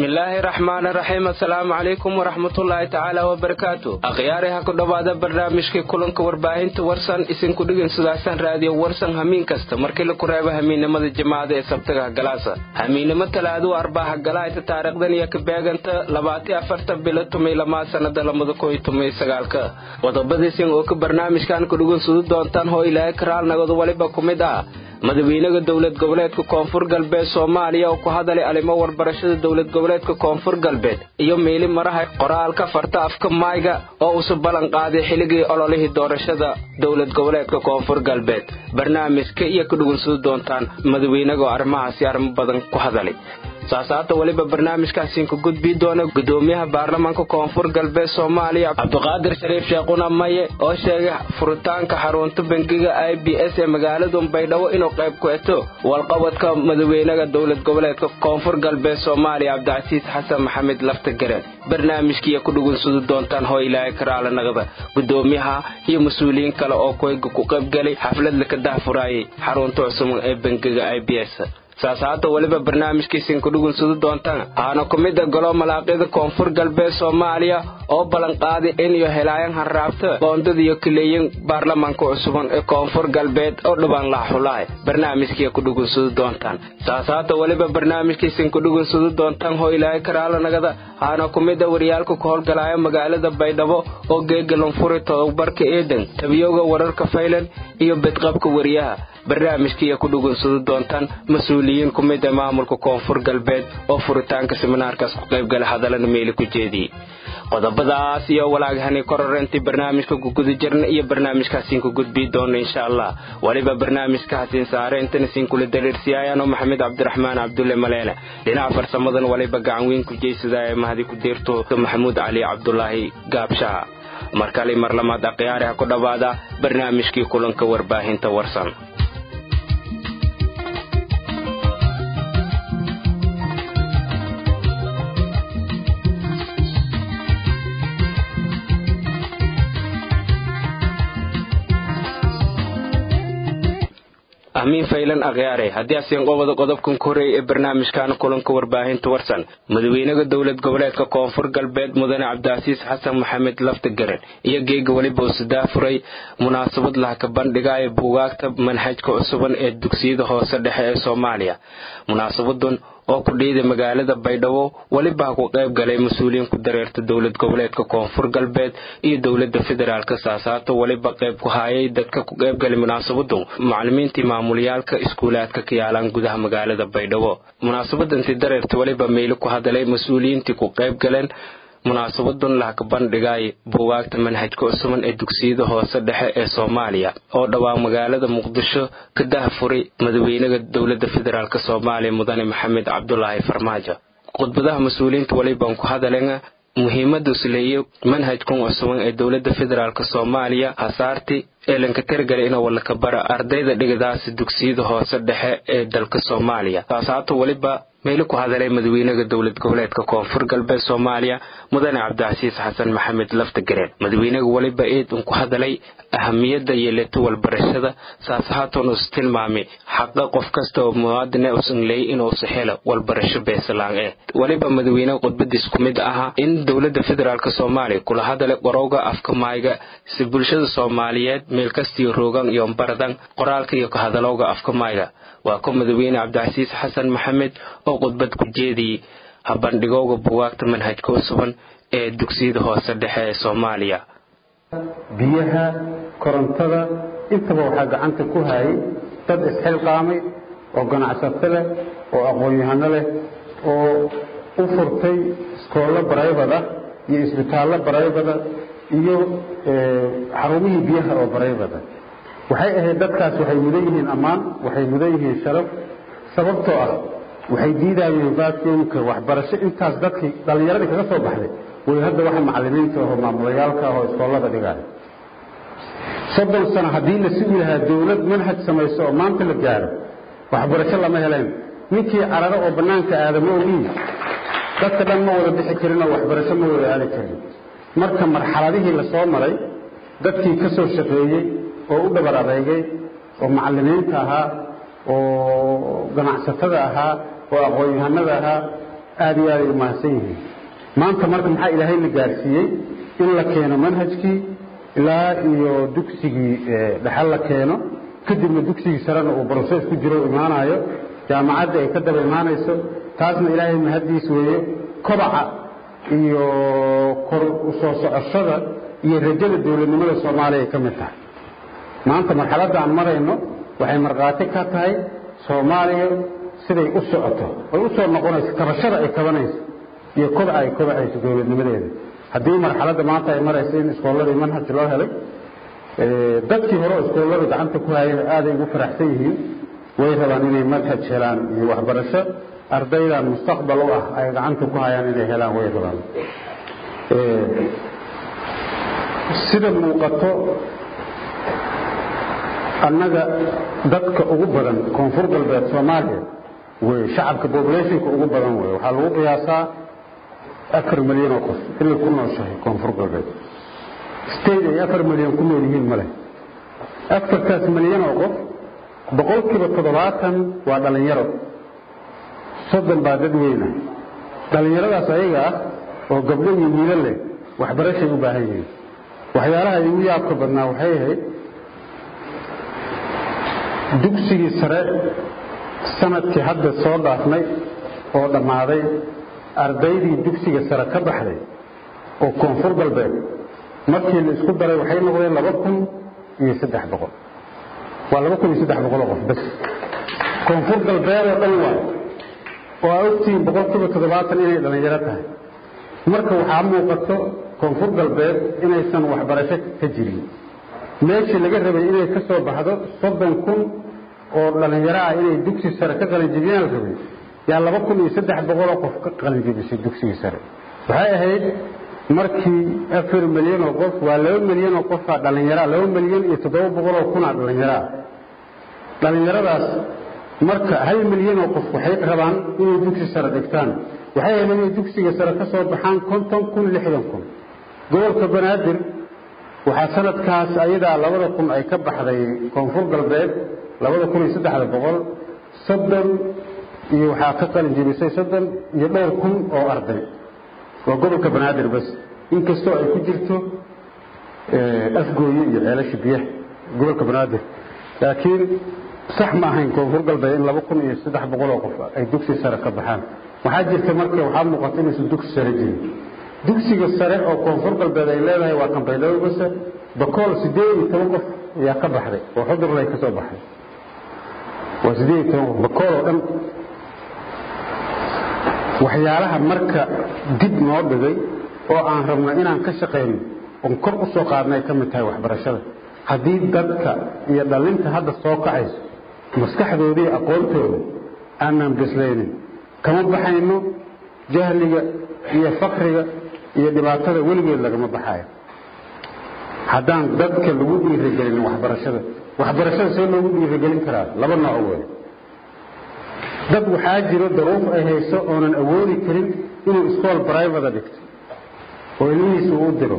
bismillaahi raxmaani raxiim assalaamu calaykum waraxmatullaahi tacaala wabarakaatu akhyaari ha ku dhowaada barnaamijkii kulanka warbaahinta warsan isinku dhigin sidaasan raadiyo warsan hamiin kasta markii laku reebo hamiinnimada jamaacada ee sabtaga hagalaasa hamiinnimo talaaduu arbaa hagalaayta taariikhdan iyo kabeeganta labaati afarta bilo tumay lamaa sannada lamada kooyo tumay sagaalka qodobadiisin oo ka barnaamijkan ku dhugun sudu doontaan hoo ilaahay karaalnagadu waliba ku mid ah madaxweynaha dowlad goboleedka koonfur galbeed soomaaliya oo ku hadalay arrimo warbarashada dowlad goboleedka koonfur galbeed iyo meeli maraha qoraalka farta afka maayga oo usu ballan qaaday xilligii ololihii doorashada dowlad goboleedka koonfur galbeed barnaamijka iyo ka dhugunsudi doontaan madaxweynaga oo arrimahaasi arrimo badan ku hadalay saasaata weliba barnaamijkaasiinku gudbii doona gudoomiyaha baarlamaanka koonfur galbeed soomaaliya cabdiqaadir shariif sheekhuna maye oo sheegay furitaanka xarunta bangiga i b s ee magaaladu baydhabo inuu qayb ku eto walqabadka madaxweynaha dowlad goboleedka koonfur galbeed soomaaliya cabdicasiis xasan maxamed laftagareen barnaamijkiiyo ku dhugunsudi doontaan hoo ilaahay karaala naqda gudoomiyaha iyo mas-uuliyiin kale oo koyga ku qaybgalay xaflad laka dahfuraayay xarunta cusub ee bangiga i b s saasaata weliba barnaamijkiisin ku dhugunsudi doontaan aana ku mida golo malaaqyada koonfur galbeed soomaaliya oo ballanqaaday iniyo helaayan hanraabta boondadiiyo kaleeyin baarlamaanka cusuban ee koonfur galbeed oo dhibaan laxulahay barnaamijkiiya ku dhugunsudi doontaan saasaata weliba barnaamijkiisin ku dhugunsudi doontaan hoo ilaahay karaalanagada aana ku mida waryaalka ku howlgalaya magaalada baydhabo oo geegalanfuri todobarka eedan tabiyowga wararka faylan iyo bedqabka wariyaha barnaamijkiiya ku dhugunsudi doontaan mas-uuliyiin ku mida maamulka koonfur galbeed oo furitaanka siminaarkaas ku qaybgala hadallana meeli ku jeediyey qodobadaas iyo walaagahani kororentii barnaamijka kuguda jirna iyo barnaamijkaasiin ku gudbii doona insha allah weliba barnaamijkaasiin saare intana siin kula dariirsiyaayaan oo maxamed cabdiraxmaan cabdulle maleene dhinaca farsamadan waliba gacan weyn ku jeysadaaya mahadi ku deerto maxamuud cali cabdulaahi gaabshaha markale mar lamaad akhyaari ha ku dhowaada barnaamijkii kulanka warbaahinta warsan ahmiin faylan akhyaare haddii asiin qobada qodobkan ku horeeyay ee barnaamijkan kulanka warbaahinta warsan madaxweynaha dowlad goboleedka koonfur galbeed mudane cabdicasiis xasan maxamed laftigaren iyo geega weliba uu sadaafuray munaasabad lahka bandhiga ee buugaagta manhajka cusuban ee dugsiyada hoose dhexe ee soomaaliya munaasabadan oo ku dhiiday magaalada baydhabo weliba ha ku qayb galay mas-uuliyiin ku dareerta dowlad goboleedka koonfur galbeed iyo dowlada federaalk saasaato weliba qayb ku haayay dadka ku qaybgalay munaasabadu macalimiintii maamulyaalka iskuulaadka ka yaalaan gudaha magaalada baydhabo munaasabadantii dareerta weliba meeli ku hadalay mas-uuliyiintii ku qayb galeen munaasabadan lahka bandhigay buugaagta manhajka cusuban ee dugsiyada hoose dhexe ee soomaaliya oo dhowaa magaalada muqdisho ka dahfuray madaxweynaha dowlada federaalk soomaaliya mudane maxamed cabdulaahi farmaajo khudbadaha mas-uuliyiinta walibaan ku hadaleen muhiimada isleeye manhajkan cusuban ee dowlada federaalk soomaaliya hasaarti ee lanka tirgala ina walaka bara ardayda dhigadaasi dugsiyada hoose dhexe ee dalka soomaaliya saasaato weliba meeli ku hadalay madaxweynaha dowlad goboleedka koonfur galbeed soomaaliya mudane cabdicasiis xasan maxamed laftagareen madaxweynaha weliba eed un ku hadalay ahamiyada yeeleto walbarashada saasahaatoon us tilmaamay xaqa qof kasta oo muwaadine usan leey inuusa helo walbarasho beesalaan ee weliba madaxweynaha khudbadiis ku mid ahaa in dowlada federaalk soomaaliya kula hadalay qorowga afka maayga si bulshada soomaaliyeed meel kastiyo roogan iyo baradan qoraalka iyo kahadalowga afka maayga waa ku madaxweyne cabdicasiis xasan maxamed oo khudbad ku jeediyey habandhigowga bugaagta manhajka cusuban ee dugsiyada hoose dhexe ee soomaaliya biyaha korontada intaba waxaa gacanta ku hayay dad isxilqaamay oo ganacsato leh oo aqoon-yahano leh oo u furtay iskoollo baraybad ah iyo isbitaallo baraybada iyo xarumihii biyaha oo baraybada waxay ahayd dadkaas waxay mudan yihiin ammaan waxay mudan yihiin sharaf sababtoo ah waxay diidayeen vacuumka waxbarasho intaas dadkii dhallinyaradii kaga soo baxday way hadda waxa macallimiinta ahoo maamulayaalka ah oo iskoollada dhigaya soddon sano haddii la sugi lahaa dawlad manhaj samayso oo maanta la gaaro waxbarasho lama heleen ninkii cararo oo bannaanka aada ma ogiin dadka dhan ma wada bixi karin oo waxbarasho ma wada aadi karin marka marxaladihii la soo maray dadkii ka soo shaqeeyey oo u dhabar adeygay oo macallimiinta ahaa oo ganacsatada ahaa oo aqoon-yahanada ahaa aad iyo aad ay umahadsan yihiin maanta marka maxaa ilaahay la gaarsiiyey in la keeno manhajkii ilaa iyo dugsigii dhexal la keeno kadibna dugsigii sarena uu broses ku jiro imaanayo jaamacadda ay ka daba imaanayso taasna ilaahay mahaddiis weeye kobaca iyo kor u soo socoshada iyo rajada dowladnimada soomaaliya ay ka mid tahay maanta marxaladda aan marayno waxay markhaati ka tahay soomaaliya siday u socoto ay u soo noqonayso kabashada ay kabanayso iyo kobaca ay kobacayso dowladnimadeeda haddii marxaladda maanta ay marayso in iskoolladii manhaj loo helay dadkii hore iskoollada gacanta ku hayana aaday ugu faraxsan yihiin way rabaan inay manhaj helaan iyo waxbarasho ardaydan mustaqbal u ah ay gacanta ku hayaan inay helaan way rabaan sida muuqato annaga dadka ugu badan koonfur galbeed soomaaliya wey shacabka populationka ugu badan wey waxaa lagu qiyaasaa afar milyan oo qof inay ku nooshahay koonfur galbeed state ay afar milyan ku nool yihiin male afartaas milyan oo qof boqolkiiba toddobaatan waa dhallinyaro soddon baa dad weyna dhallinyaradaas ayaga ah oo gabdho iyo wiilo leh waxbarashay u baahan yihiin waxyaalaha igu yaabka badnaa waxay ahayd dugsigii sare sanadkii hadda soo dhaafnay oo dhammaaday ardaydii dugsiga sare ka baxday oo koonfur galbeed markii la isku daray waxay noqdeen laba kun iyo saddex boqol waa laba kun iyo saddex boqol oo qof bas koonfur galbeed oo dhan waay oo aa ogtihiin boqolkiiba toddobaatan inay dhallinyaro tahay marka waxaa muuqato koonfur galbeed inaysan waxbarasho ka jirin meeshii laga rabay inay ka soo baxdo soddon kun oo dhallinyaro ah inay dugsi sare ka qalinjibiyaan la rabay yaa laba kun iyo saddex boqoloo qof ka qalinjibisay dugsigii sare waxay ahayd markii afar milyan oo qof waa laba milyan oo qofaa dhallinyaraa laba milyan iyo toddoba boqoloo kunaa dhallinyaraa dhallinyaradaas marka hal milyan oo qof waxay rabaan inay dugsi sare dhigtaan waxay ahayd inay dugsiga sare ka soo baxaan konton kun lixdan kun gobolka banaadir waxaa sanadkaas ayadaa labada kun ay ka baxday koonfur galbeed labada kun iyo saddexda boqol soddon iyo waxaa ka qalin jebisay soddon iyo dhowr kun oo arday waa gobolka banaadir bas inkastoo ay ku jirto afgooye iyo ceelasha biyaha gobolka banaadir laakiin sax ma ahayn koonfur galbeed in laba kun iyo saddex boqol oo qof ay dugsi sare ka baxaan waxaa jirta marka waxaa muuqata inaysan dugsi sare jirin dugsiga sare oo koonfur galbeed ay leedahay waa kambaydhabo base bakool siddeed iyo toban qof ayaa ka baxday oo xudurlay ka soo baxday waa siddeed iyo toban qof bakool oo dhan waxyaalaha marka dib noo dhigay oo aan rabno inaan ka shaqayno oon kor u soo qaadnay ka mid tahay waxbarashada haddii dadka iyo dhallinta hadda soo kacayso maskaxdooda iyo aqoontooda aanaan bislaynin kama baxayno jahliga iyo fakriga iyo dhibaatada weligeed lagama baxaayo haddaan dadka lagu dhiirigelin waxbarashada waxbarashada see loogu dhiirigelin karaa laba nooc wey dad waxaa jiro daruuf ay hayso oonan awoodi karin inuu iskool brivada dhigto oo ilmihiisa uu u diro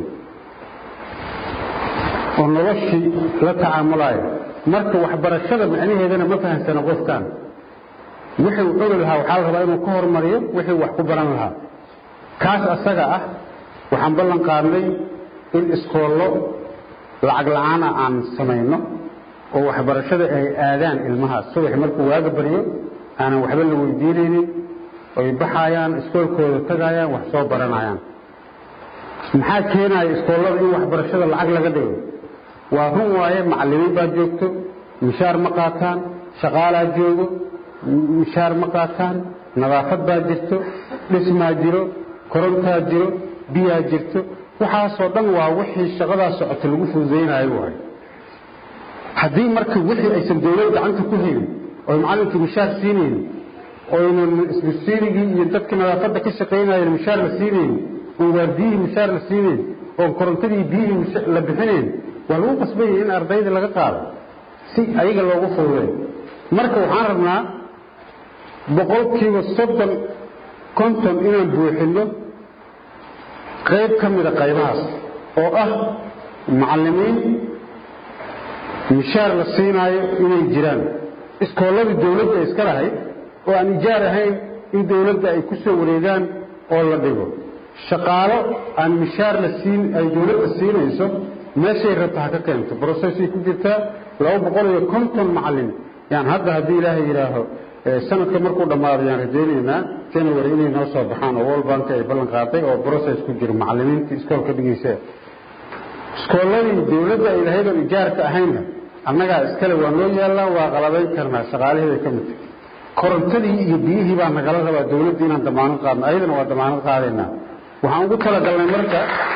oo noloshii la tacaamulaayo marka waxbarashada macnaheedana ma fahamsana qofkan wixii uu ogi lahaa waxaa la rabaa inuu ka hormariyo wixii wax ku baran lahaa kaas asaga ah waxaan ballan qaadnay in iskoollo lacag la-aana aan samayno oo waxbarashada ay aadaan ilmahaas subax markuu waaga baryo aanan waxba la weydiinaynin oy baxaayaan iskoolkooda tagaayaan wax soo baranayaan maxaa keenaya iskoollada in waxbarashada lacag laga dhigo waa run waaye macallimiin baa joogto mishaar ma qaataan shaqaalaa joogo mishaar ma qaataan nadaafad baa jirto dhismaa jiro korontaa jiro biyaa jirto waxaasoo dhan waa wixii shaqadaa socota lagu fududaynayo waay haddii marka wixii aysan dawlad gacanta ku helin oy macallinkii mishaar siinaynin oynan isbisiirigii iyo dadkii nadaafadda ka shaqaynayeen mishaar la siinaynin oon waardiyihii mishaar la siinayn oon korontadii biyihii la bixinayn waa lagu qasbaya in ardayda laga qaado si ayaga loogu fududeeyo marka waxaan rabnaa boqolkiiba soddon konton inaan buuxinno qayb ka mida qaybahaas oo ah macallimiin mishaar la siinaayo inay jiraan iskoolladii dawladda iska lahayd oo aan ijaar ahayn in dowladda ay ku soo wareegaan oo la dhigo shaqaalo aan mishaar la siin ay dowladda siinayso meeshay rabta ha ka keento brocessay ku jirtaa laba boqol iyo konton macalin yaan hadda haddii ilaahay yidhaaho sanadka markuu dhammaado yaan rajaynaynaa january inay noo soo baxaan oo world bank ay ballan qaaday oo process ku jiro macalimiintii iskoolka dhigaysa iskoolladii dowladda ay lahayd oon ijaarka ahaynna annagaa iskale waa noo yaallaan waa qalabayn karnaa shaqaalaheeday ka mid tahay korontadii iyo biyihii baa nagala rabaa dowladda inaan damaanad qaadno ayadana waa damaanad qaadaynaa waxaan ugu talagalnay marka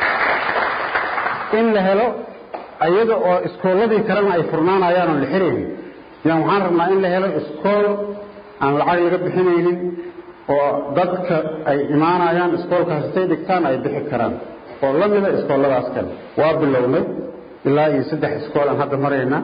in la helo ayada oo iskoolladii kalena ay furnaanayaan oon la xiraynin yaan waxaan rabnaa in la helo iskool aan lacag laga bixinaynin oo dadka ay imaanayaan iskoolkaas intay dhigtaan ay bixi karaan oo la mida iskoolladaas kale waa bilownay ilaa iyo saddex iskool aan hadda marayna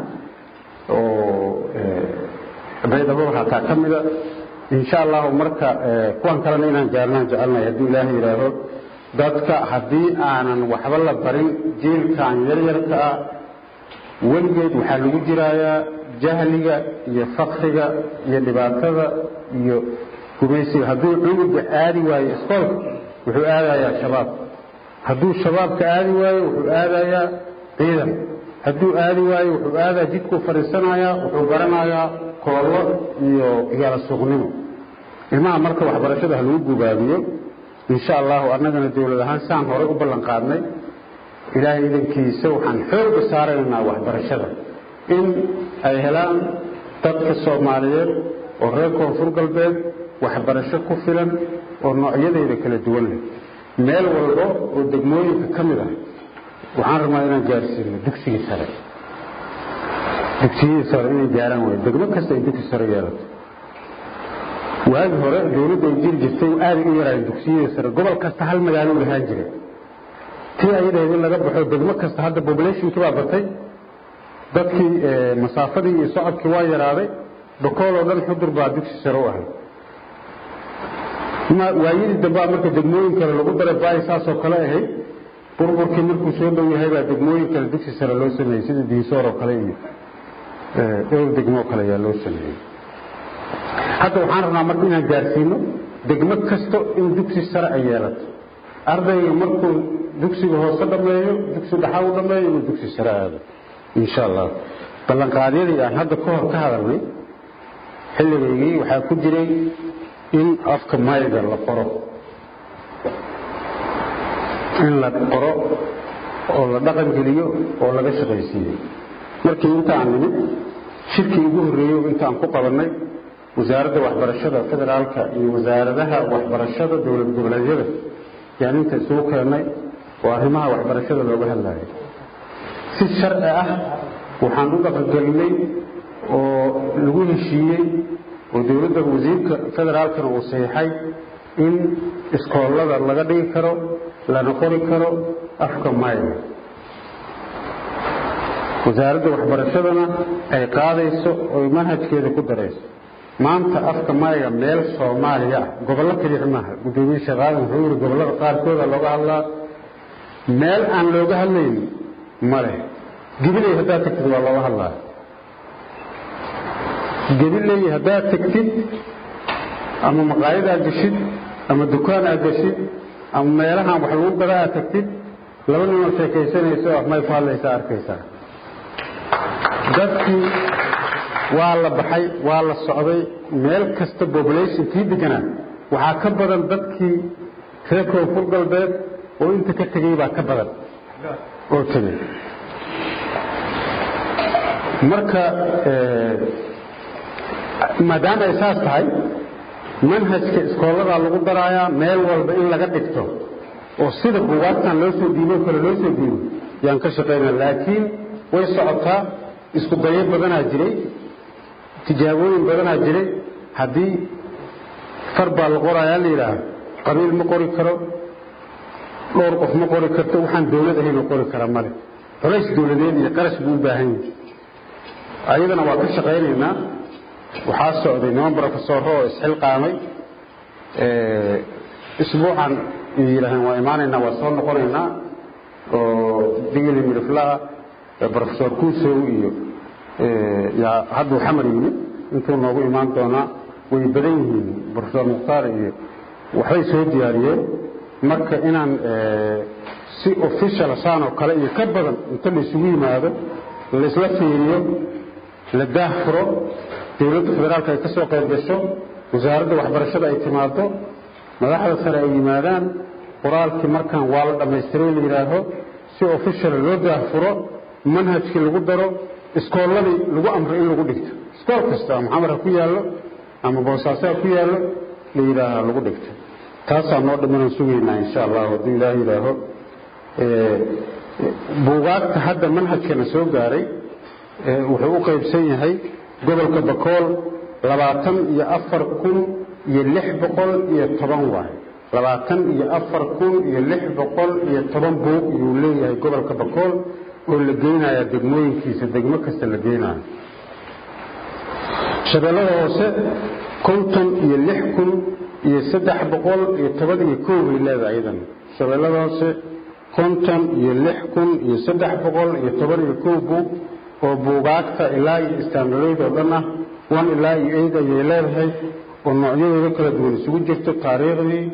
oo baydhabo hataa ka mida insha allahu marka kuwan kalena inaan gaarnaan jecelnahay hadduu ilaahay yidhaaho dadka haddii aanan waxba la barin jiilkan yaryarka ah weligeed waxaa lagu jiraayaa jahliga iyo fakriga iyo dhibaatada iyo gumaysiga hadduu cunuga aadi waayo iskoolka wuxuu aadayaa shabaab hadduu shabaabka aadi waayo wuxuu aadayaa ciidan hadduu aadi waayo wuxuu aadaa jidkuu fadhiisanayaa wuxuu baranayaa koollo iyo igaala suuqnimo ilmaha marka waxbarashada ha lagu gubaabiyo insha allahu annagana dowlad ahaan saan horey u ballan qaadnay ilaahay idankiisa waxaan xooga saaraynaa waxbarashada in ay helaan dadka soomaaliyeed oo reer koonfur galbeed waxbarasho ku filan oo noocyadeeda kala duwan leh meel walba oo degmooyinka ka mid ah waxaan rabnaa inaan gaarsiino dugsigii sare dugsiyadii sare inay gaaraan way degmo kasta ay dugsi sare yeelato waagi hore dowladda ay jiri jirtay aaday u yaraayeen dugsiyadii sare gobol kasta hal magaalo lahaan jiray tii ayadaheed in laga baxo degmo kasta hadda populationki baa batay dadkii masaafadii iyo socodkii waa yaraaday bakool oo dhan xudur baa dugsi sare u ahay waayadii dambaa marka degmooyin kale lagu daray baay saasoo kale ahayd burburkii markuu soo dhow yahay baa degmooyin kale dugsi sare loo sameeyey sida diisoor oo kale iyo dhowr degmoo kale ayaa loo sameeyey hadda waxaan rabnaa marka inaan gaarsiino degmo kasto in dugsi sare ay yeelato ardayga markuu dugsiga hoose dhammeeyo dugsi dhaxa u dhammeeyo inuu dugsi sare aado insha allah ballanqaadyadii aan hadda ka hor ka hadalnay xilligaygii waxaa ku jiray in afka mayga la qoro in la qoro oo la dhaqan geliyo oo laga shaqaysiiyo markii intaan nimid shirkii ugu horreeyey intaan ku qabannay wasaaradda waxbarashada federaalka iyo wasaaradaha waxbarashada dowlad goboleedyada yaan inta isugu keennay oo arrimaha waxbarashada looga hadlayo si sharci ah waxaan u dhaqangelinay oo lagu heshiiyey oo dowladda wasiirka federaalkana uu saxiixay in iskoollada laga dhigi karo lana qori karo afka mayga wasaaradda waxbarashadana ay qaadayso oy manhajkeeda ku darayso maanta afka mayga meel soomaaliya ah gobollo keliya maaha guddoomiye sheekaadan wuxuu yidhi gobollada qaarkooda looga hadlaa meel aan looga hadlayn male gebiley haddaad tagtid waa looga hadlaa gebiley haddaad tagtid ama maqaayad aad geshid ama dukaan aad geshid ama meelahaan wax lagu gada aad tagtid laba ninoo sheekaysanayso oo afmay ku hadlaysaa arkaysaa dadkii waa la baxay waa la socday meel kasta population kii deganaa waxaa ka badan dadkii reer koonfur galbeed oo inta ka tegey baa ka badan oo tegey marka maadaama ay saas tahay manhajka iskooladaa lagu daraayaa meel walba in laga dhigto oo sida buugaagtan loo soo diibo kale loo soo diibo yaan ka shaqaynaa laakiin way socotaa isku dayo badanaa jiray tijaabooyin badanaa jiray haddii far baa la qorayaa la yidhaaha qabiil ma qori karo dhowr qof ma qori karto waxaan dawlad ahaynoo qori kara male culays dawladeed iyo qarash buu u baahan yahay ayadana waa ka shaqaynaynaa waxaa socday niman brofesoro oo isxilqaamay isbuucan yidhaaheen waa imaanaynaa waa soo noqonaynaa oo digili midhiflaha brofesor kuusow iyo hadduu xamar yimid intuu noogu imaan doonaa way badan yihiin profesor mukhtaar iyo waxbay soo diyaariyeen marka inaan si official saan oo kale iyo ka badan inta la isugu yimaado laisla fiiriyo la daahfuro dowladda federaalka ay ka soo qayb gasho wasaaradda waxbarashada ay timaado madaxda sare ay yimaadaan qoraalkii markaan waa la dhammaystiray la yidhaaho si official loo daahfuro manhajkii lagu daro iskoolladii lagu amro in lagu dhigto iskool kasta ama xamar ha ku yaallo ama boosaaso ha ku yaallo la yidhaaha lagu dhigto taasaa noo dhimanaan sugaynaa insha allahu hadduu ilaah yidhaaho buugaagta hadda manhajkana soo gaaray wuxuu u qaybsan yahay gobolka bakool labaatan iyo afar kun iyo lix boqol iyo toban waay labaatan iyo afar kun iyo lix boqol iyo toban buug iyuu leeyahay gobolka bakool oo la geynayaa degmooyinkiisa degmo kasta la geynayo shabeellada hoose konton iyo lix kun iyo saddex boqol iyo toban iyo kow bay leedahay iyadan shabeellada hoose konton iyo lix kun iyo saddex boqol iyo toban iyo kow buug oo buugaagta ilaa iyo istaandareyd oo dhan ah one ilaa iyo eid ayay leedahay oo noocyadooda kala duwan isugu jirto taariikhdii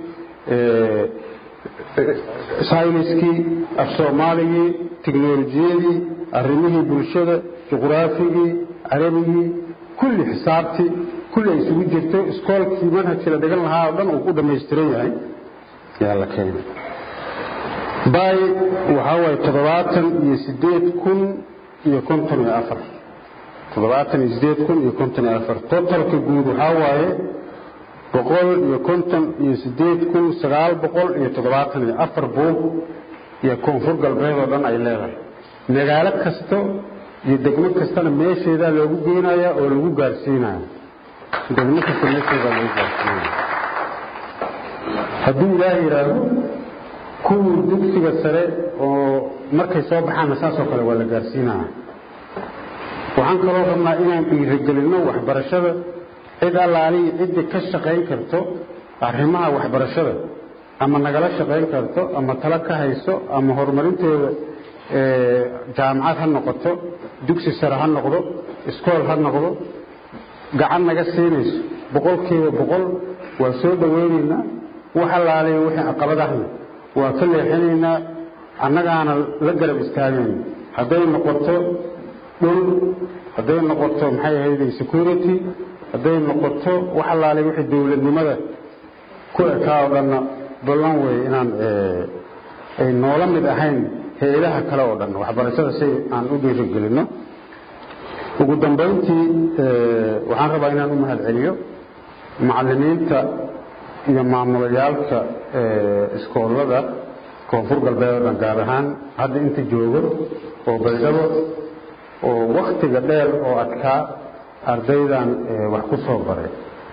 sayniskii af soomaaligii tiknolojiyadii arrimihii bulshada juqraafigii carabigii kulli xisaabtii kulli ay isugu jirto iskoolkii manhajkii la dhigan lahaa oo dhan uu ku dhammaystiran yahay yaa la keenay bay waxaa waaye toddobaatan iyo sideed kun iyo konton iyo afar toddobaatan iyo sideed kun iyo konton iyo afar totalka guud waxaa waaye boqol iyo konton iyo sideed kun sagaal boqol iyo toddobaatan iyo afar buug iyo koonfur galbeed oo dhan ay leedahay magaalo kasto iyo degmo kastana meesheedaa loogu geynaya oo lagu gaarsiinaya degmo kasta meesheedaa lagu gaarsiinaya hadduu ilaah yidhaaho kuwii dugsiga sare oo markay soo baxaanna saasoo kale waa la gaarsiinaya waxaan kaloo rabnaa inaan dhiirigelinno waxbarashada cid allaalihi ciddii ka shaqayn karto arrimaha waxbarashada ama nagala shaqayn karto ama talo ka hayso ama horumarinteeda jaamacad ha noqoto dugsi sare ha noqdo iskool ha noqdo gacan naga siinayso boqolkiiba boqol waa soo dhowaynaynaa wax allaalihi wixii caqabadahna waa ka leexinaynaa annagaana la garab istaagayna hadday noqoto dhul hadday noqoto maxay ahayday security hadday noqoto wax allaale wixii dowladnimada ku ekaa oo dhanna ballan weeye inaan ay noola mid ahayn hay-adaha kale oo dhan waxbarashada si aan u dhiirigelinno ugu dambayntii waxaan rabaa inaan u mahad celiyo macallimiinta iyo maamulayaalka iskoolada koonfur galbeed oo dhan gaar ahaan hadda inta joogo oo baydhabo oo wakhtiga dheer oo adkaa ardaydan wax ku soo baray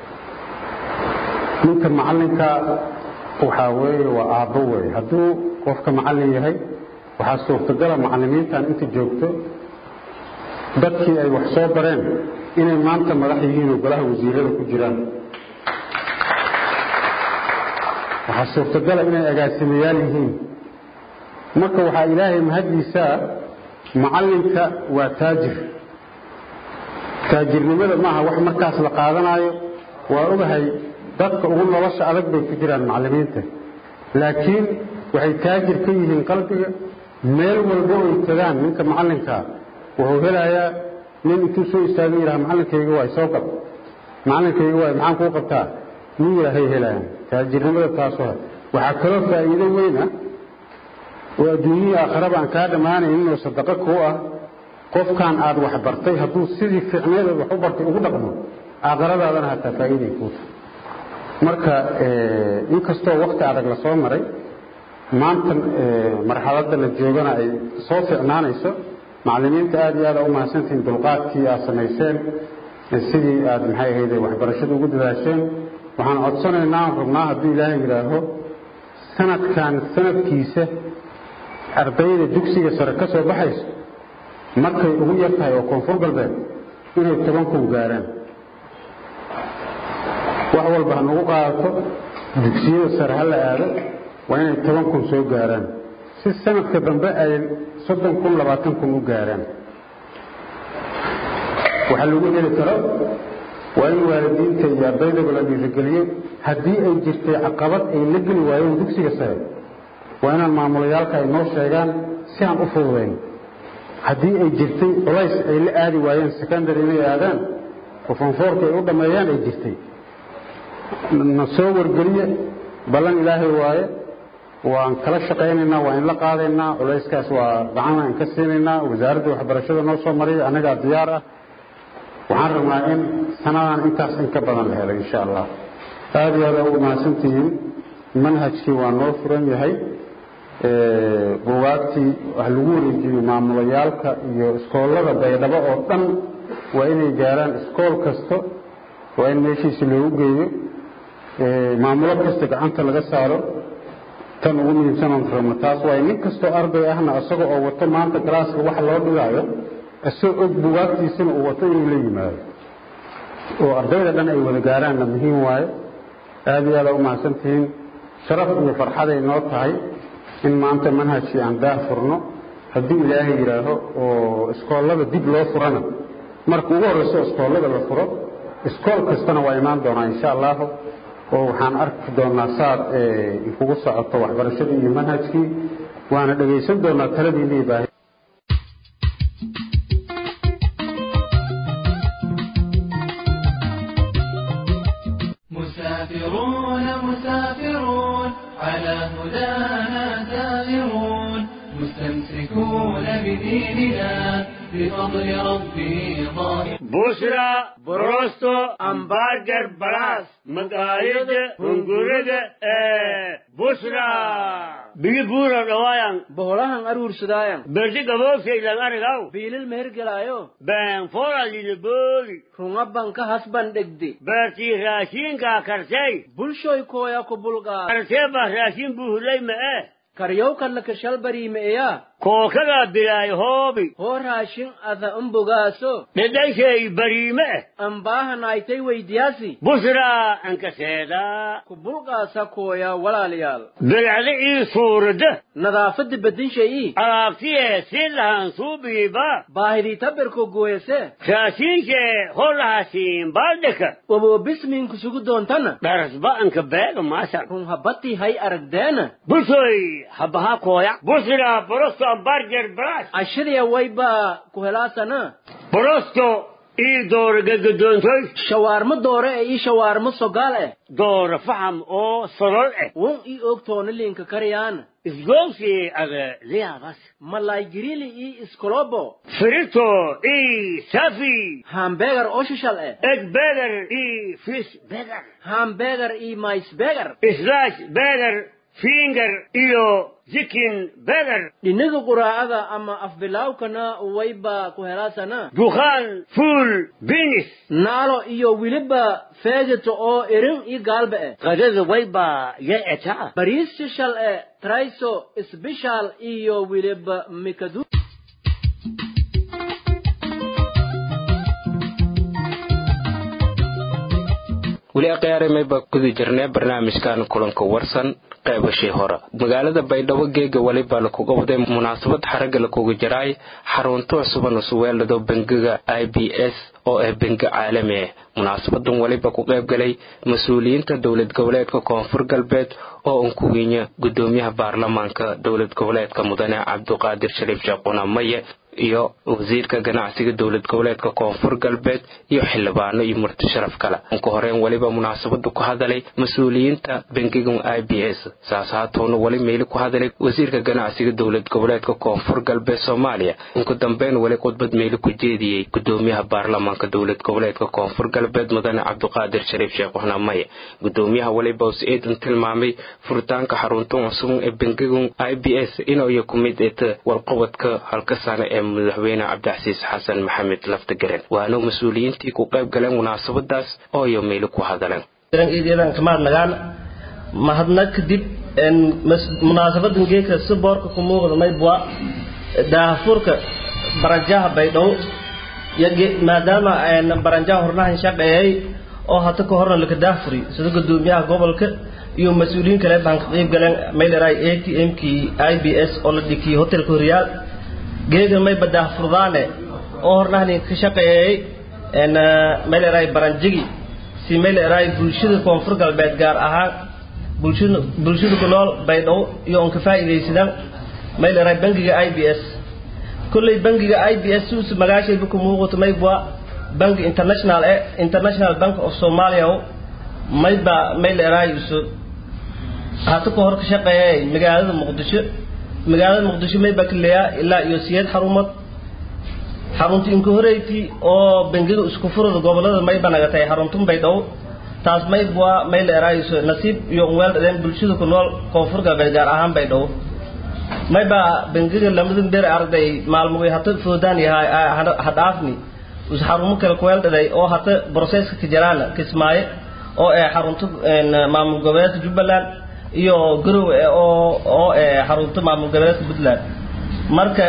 ninka macallinka waxaa weeye waa aabbo weeye hadduu qofka macallin yahay waxaa suurtagala macallimiintan inta joogto dadkii ay wax soo bareen inay maanta madax yihiin oo golaha wasiirada ku jiraan waxaa suurtagala inay agaasimayaal yihiin marka waxaa ilaahay mahaddiisaa macallinka waa taajir taajirnimada maaha wax markaas la qaadanaayo waa ogahay dadka ugu nolosha adag bay ku jiraan macallimiinta laakiin waxay taajir ka yihiin qalbiga meel walbo ay tagaan ninka macallinkaa wuxuu helayaa nin intuu soo istaaga yidhaha macallinkayga waay soo gal macallinkayga waay maxaan kuu qabtaa nin yidhaahay helayaan taajirnimada taasoo waxaa kaloo faa'iido weyn ah oo adduunyihii aakhiraba aan kaa dhammaanaynin oo sadaqo kuu ah qofkan aad wax bartay hadduu sidii ficneedood wax u bartay ugu dhaqmo aakhiradaadana hataa faa'iiday kuu tahay marka inkastoo wakti adag la soo maray maanta marxaladda la joogana ay soo ficnaanayso macallimiinta aad iyo aad u mahadsantihiin dulqaadkii aad samayseen sidii aad maxay ahayde waxbarashada ugu dadaasheen waxaan codsanaynaa aan rabnaa hadduu ilaahay yidhaaho sanadkan sanadkiisa ardayda dugsiga sare ka soo baxayso markay ugu yar tahay oo koonfur galbeed inay toban kun gaaraan wax walba ha nagu qaadato dugsiyada sare ha la aado waa inay toban kun soo gaaraan si sanadka dambe ay soddon kun labaatan kun u gaaraan waxaa lagu heli karo waa in waalidiinta iyo ardaydaba la dhiirigeliyo haddii ay jirtay caqabad ay la geli waayeen dugsiga sare waa inaan maamulayaalka ay noo sheegaan si aan u fududayn haddii ay jirtay culays ay la aadi waayeen secondary inay aadaan oo fonfoorka ay u dhammeeyaan ay jirtay na soo wargeliye ballan ilaahay waaye waan kala shaqaynaynaa waa in la qaadaynaa culayskaas waa gacan aan ka siinaynaa wasaaradda waxbarashada noo soo mariya annagaa diyaar ah waxaan rabnaa in sanadan intaas in ka badan la helo insha allah aada iyo aada ugu mahadsantihiin manhajkii waa noo furan yahay buugaagtii wax lagu wareejiyey maamulayaalka iyo iskoollada baydhabo oo dhan waa inay gaaraan iskool kasta waa in meeshiisi loogu geeyo maamulo kasta gacanta laga saaro tan ugu muhiimsanan rabno taas waaye nin kastoo arday ahna isaga oo wato maanta galaaska waxa loo dhigaayo isagoo og buugaagtiisana uu wato inuu la yimaado oo ardayda dhan ay wada gaaraanna muhiim waaye aada iyo aada u mahadsantihiin sharaf iyo farxaday noo tahay in maanta manhajkii aan daah furno haddii ilaahay yidhaaho oo iskoollada dib loo furana marka ugu horreyso iskoollada la furo iskool kastana waa imaan doonaa insha allahu oo waxaan arki doonaa saar kugu socoto waxbarashadii iyo manhajkii waana dhegaysan doonaa taladiinii baahi مسافرون مسافرون على هدانا سائرون مستمسكون بديننا بفضل ربه ظاهر بوشرا بروستو امبارجر بلاس مقايد هنگورد بوشرا بيجي بورا روايان boholahan aruursadaayan برشي قبوك سيلان ارغاو biilil mehergelaayo بان فورا للبولي runga banka hasban dhegde برتي راشين كا كرسي bulshoy kooya ku bulqaa كرسي با راشين بوهلي ما اه karyowkallaka shalbariimeeya كوكا بلاي هوبي hoo raashin ada umbogaaso لديشي بريمة ambaahanaaytay weydiyaasi بوشرا انك سيدا ku bulqaasa kooya walaalayaal بالعدي صورده nadaafadda bedinshayii alaabtiye si lahan suubiiba baahidii tabirku gooyase raashiinke holahaasiin baaldheka waboobismiinku sugu doontana dharasba'anka beega maasan run habbatii hay aragdeena busoy habaha kooya busira borosto ambarger brash ashadaya waybaa ku helaasana borosto ii doora gagadoontoy shawaarmo doore ee ii shawaarmo sogaal eh doora faham oo solol eh won ii ogtoona liinka karyaana isgoogsi aga liyaabas malaygirili ii iskolobo firito ii safi hambegar oo shishal eh egg beger ii fish beger hambegar ii maisbegar slash beger finger iyo chicken beger dhinaga quraacada ama afbilaawkana waybaa ku helaasana dukhaan fuul binis naalo iyo weliba feegato oo erin ii gaalba eh qadada waybaa ya etaa bariis shishal eh traiso sbishal iyo weliba mikadu weli akhyaarimayba guda jirnee barnaamijkan kulanka warsan qeybashii hore magaalada baydhabo geega weliba lakuga waday munaasabad xaragga lakuga jiraay xarunto cusuban usuweelado bangiga i b s oo ah bangi caalami ah munaasabadan weliba ku qayb galay mas-uuliyiinta dowlad goboleedka koonfur galbeed oo unkuwinya gudoomiyaha baarlamaanka dowlad goboleedka mudane cabduqaadir shariif sheekhuna maye iyo wasiirka ganacsiga dowlad goboleedka koonfur galbeed iyo xildhibaano iyo murti sharaf kale unka horeen weliba munaasabada ku hadalay mas-uuliyiinta bangigan i b s saas haatoona weli meeli ku hadalay wasiirka ganacsiga dowlad goboleedka koonfur galbeed soomaaliya unka dambeyn weli khudbad meeli ku jeediyey gudoomiyaha baarlamaanka dowlad goboleedka koonfur galbeed mudane cabduqaadir shariif sheekh waxna maye gudoomiyaha weliba us eedan tilmaamay furitaanka xaruntan cusubun ee bangigan i b s inay ku mid eta warqabadka halka sane ee madaxweyne cabdixasiis xasan maxamed laftagaren waana mas-uuliyiintii ku qayb galeen munaasabadaas oo iyo meeli ku hadaleen kamaadnagaan mahadnag kadib munaasabadan geeka si boorka ku muuqda maybwa daahfurka baranjaha baydhabo maadaama baranjaha hornahan shaqeeyay oo hata ka horna laka daahfuri sida gudoomiyaha gobolka iyo mas-uuliyiin kale baan ka qayb galeen mayleray a t m kii i b s oo la dhikiyey hotelka horyaal geega may badaahfurdaane oo hornahani ka shaqeeyay meel eraay baranjigi si meel eraay bulshada koonfur galbeed gaar ahaan bulshada bulshada ku nool baydhabo iyo on ka faa'iidaysadaan meel eraay bangiga i b s kolley bangiga i b s suus magaashayba ku muuqato maybwa bangi international e international bank of somalia mayba meel eraay isu hata ka hor ka shaqeeya magaalada muqdisho magaalada muqdisho mayba ka leeyaa ilaa iyo siyeed xarumood xarunta inka horeyti oo bangiga isku furada gobolada mayba nagatay xaruntun baydhabo taas maybwa mayl eraayso nasiib iyo unweel dhadeen bulshada ku nool koonfur galbeed gaar ahaan baydhabo mayba bangiga lamadan beer arday maalmugay hata foodaan yahay hadhaafni us xarumo kale kuweel dhaday oo hata broseska ka jaraana kismaayo oo ee xarunta maamul goboleedka jubbaland iyo garow oo oo ee xarunta maamul goboleedka puntland marka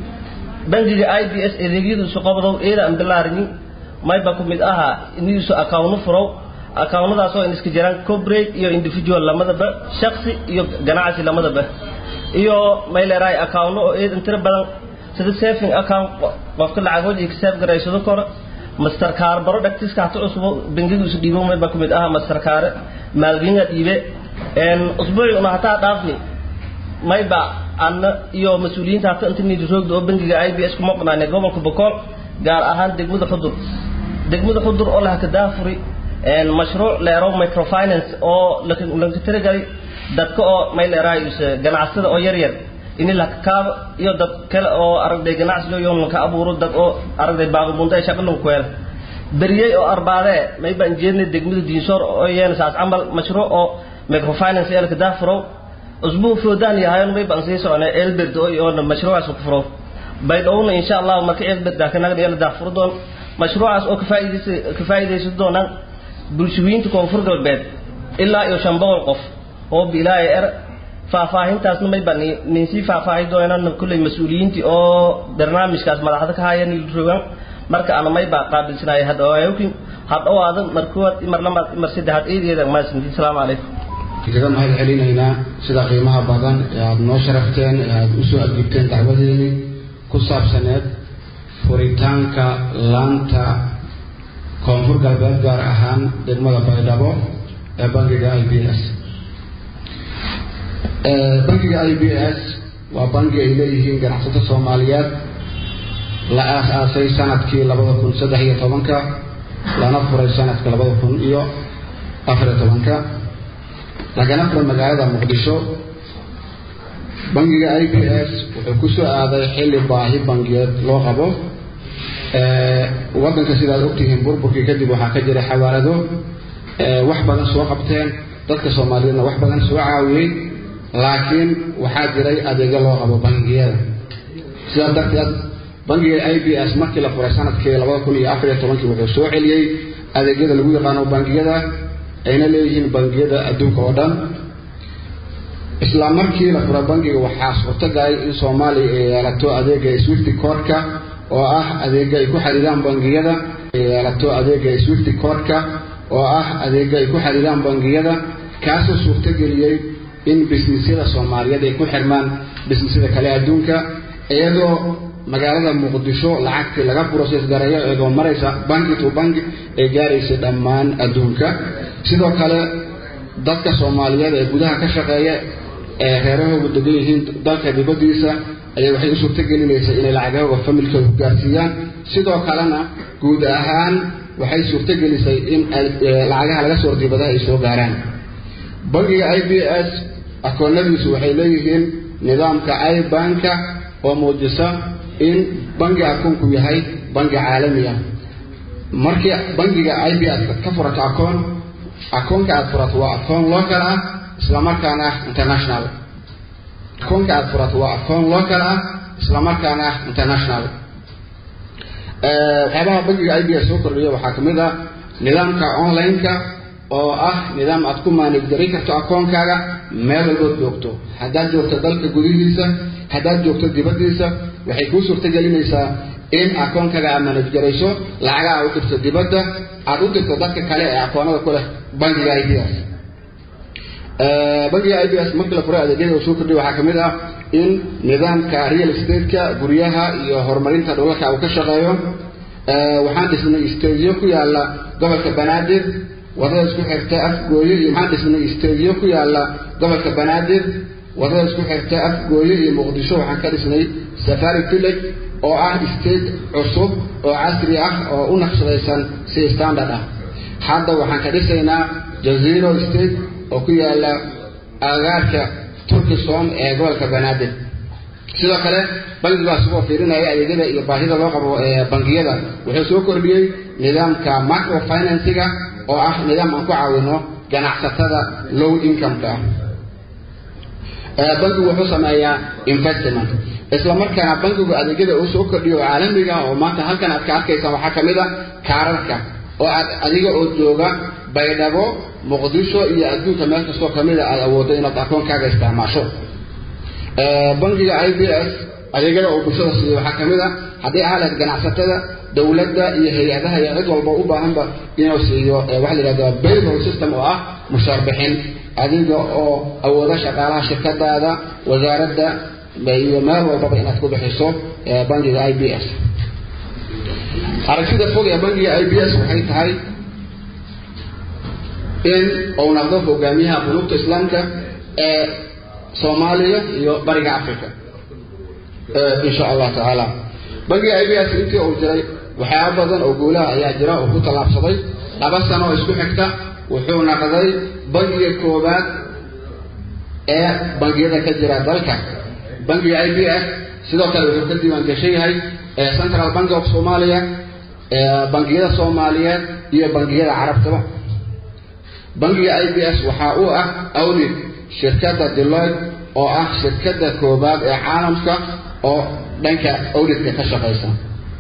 bangiga i b s adeegyadiisu qabdow eeda aan bilaarinin mayba ku mid aha iniisu akawno furow akawnadaas oo in iska jiraan corporate iyo individual lamadaba shaksi iyo ganacsi lamadaba iyo may leerahay akawno oo eedan tiro badan sida saving account qofka lacag wajhi ka save garaysado koro mastercard baro dhagtiska hata cusbo bangiga isu dhiibo mayba ku mid aha mastercard maalgelinga dhiibe usbuuci una hataa dhaafni mayba anna iyo mas-uuliyiinta hata inta nidiroogda oo bangiga i b s kuma qanaanay gobolka bokool gaar ahaan degmada xudur degmada xudur oo laha ka daafuri mashruuc leero microfinance oo lanka tiragalay dadka oo may leerahay ganacsada oo yar yar ini lakakaabo iyo dad kale oo aragday ganacsi iyo lanka abuuro dad oo aragday baaqibunta ee shaqa lanku hela beriyey oo arbaadee may baan jeednay degmada diinsoor oo yeena saas camal mashruuc oo microfinance ee laka daafurow usbuu foodaan yahayn may baan sii soconay elbert oo iyo mashruucaas ku furo baydhowna insha allah marka elbert daakanaga iyo la daafuro doon mashruucaas oo ka faa'iideysa ka faa'iideysan doonaan bulshooyinka koonfur galbeed ilaa iyo shan boqol qof oo bilaayo er faahfaahintaasna may baan nin sii faahfaahi doonaan kulley mas-uuliyiintii oo barnaamijkaas madaxda ka hayan rogan marka ana may baa qaabilsanaaya hadhawaayokin hadhowaada markuwaad mar lamaad mar saddexaad eedeeda maasinti asalaamu calaykum kaga mahad celinaynaa sida qiimaha badan ee aada noo sharafteen ee aada usoo adgibteen dacwadeeni ku saabsaneed furitaanka laanta koonfur galbeed gaar ahaan degmada baydhabo ee bangiga i b s bangiga i b s waa bangi ay leeyihiin ganacsato soomaaliyeed la aas-aasay sanadkii labada kun saddex iyo tobanka lana furay sanadka labada kun iyo afariyo tobanka lagana furay magaalada muqdisho bangiga i b s wuxuu ku soo aaday xilli baahi bangiyeed loo qabo waddanka sidaad ogtihiin burburkii kadib waxaa ka jiray xawaalado wax badan soo qabteen dadka soomaaliyeedna wax badan soo caawiyey laakiin waxaa jiray adeegyo loo qabo bangiyada sidaas darteed bangiga i b s markii la furay sanadkii labada kun iyo afariyo tobankii wuxuu soo celiyey adeegyada lagu yaqaano bangiyada ayna leeyihiin bangiyada adduunka oo dhan isla markii la furay bangiga waxaa suurtagalay in soomaaliya ay yeelato adeega swifty codka oo ah adeega ay ku xiriiraan bangiyada ay yeelato adeega swifty codka oo ah adeega ay ku xiriiraan bangiyada kaasoo suurtageliyey in bisnisyada soomaaliyeed ay ku xirmaan bisnisyada kale adduunka iyadoo magaalada muqdisho lacagtii laga process gareeyo iyadoo maraysa banki to banki ay gaaraysay dhammaan adduunka sidoo kale dadka soomaaliyeed ee gudaha ka shaqeeya ee reerahooga degan yihiin dalka dibadiisa ayaa waxay u suurtagelinaysaa inay lacagahooga familkooda ku gaarsiiyaan sidoo kalena guud ahaan waxay suurtagelisay in lacagaha laga soo dibadaha ay soo gaaraan bangiga i b s akoonadiisu waxay leeyihiin nidaamka ibanka oo muujisa in bangi akoonku yahay bangi caalami ah markii bangiga i b s ka furato akoon akoonka aad furato waa akoon local ah islamarkaana ah international akoonka aad furato waa akoon local ah islamarkaana ah international waxyaabaha bangiga i b s soo kordhiya waxaa ka mid ah nidaamka online-ka oo ah nidaam aad ku maanij garin karto akoonkaaga meel walbood joogto haddaad joogto dalka gudihiisa haddaad joogto dibaddiisa waxay kuu suurtagelinaysaa in akoonkaaga aad maanij garayso lacaga aad u dirto dibadda aad u dirto dadka kale ee akoonada ku leh bangiga i b s bangiga i b s markii la furay adeegyada uu soo kordhiya waxaa ka mid ah in nidaamka real estate-ka guryaha iyo horumarinta dhulalka uu ka shaqeeyo waxaan dhisnay stadiyo ku yaala gobolka banaadir wadada isku xirta afgooye iyo waxaan dhisnay stadiyo ku yaala gobolka banaadir wadada isku xirta afgooye iyo muqdisho waxaan ka dhisnay safari village oo ah state cusub oo casri ah oo u naqshadaysan si standard ah hadda waxaan ka dhisaynaa jaziro state oo ku yaala agaarka turkisom ee gobolka banaadir sidoo kale bangiga isagoo fiirinaya adeegyada iyo baahida loo qabo bangiyada wuxuu soo kordhiyey nidaamka microfinansiga oo ah nidaam aan ku caawino ganacsatada low income-ka ah bangigu wuxuu sameeyaa investment isla markaana bangigu adeegyada uu soo kordhiyo oo caalamiga oo maanta halkan aad ka arkaysaan waxaa ka mid a kaararka oo aad adiga oo jooga baydhabo muqdisho iyo adduunka meel kastoo kamid a aad awooddo inaad akoonkaaga isticmaasho bangiga i b s adeegyada uu bulshada siiyo waxaa ka mid a haddii ahaleed ganacsatada dowladda iyo hay-adaha iyo cid walba u baahanba inuu siiyo waxa la yidhahda payroll system oo ah mushaar bixin adiga oo awooda shaqaalaha shirkadaada wasaaradda iyo meel walbaba inaad ku bixiso bangiga i b s aragtida fog ee bangiga i b s waxay tahay in uu noqdo hogaamiyaha qulubta islaamka ee soomaaliya iyo bariga africa insha allah tacaala bangiga i b s intii uu jiray waxyaaba badan oo guulaha ayaa jira oo ku tallaabsaday laba sano oo isku xigta wuxuu noqday bangiga koowaad ee bangiyada ka jira dalka bangiga i b s sidoo kale wuxuu ka diiwaan gashan yahay central bank of somalia bangiyada soomaaliyeed iyo bangiyada carabtaba bangiga i b s waxaa uu ah audit shirkadda deloid oo ah shirkadda koobaad ee caalamka oo dhanka auditka ka shaqaysa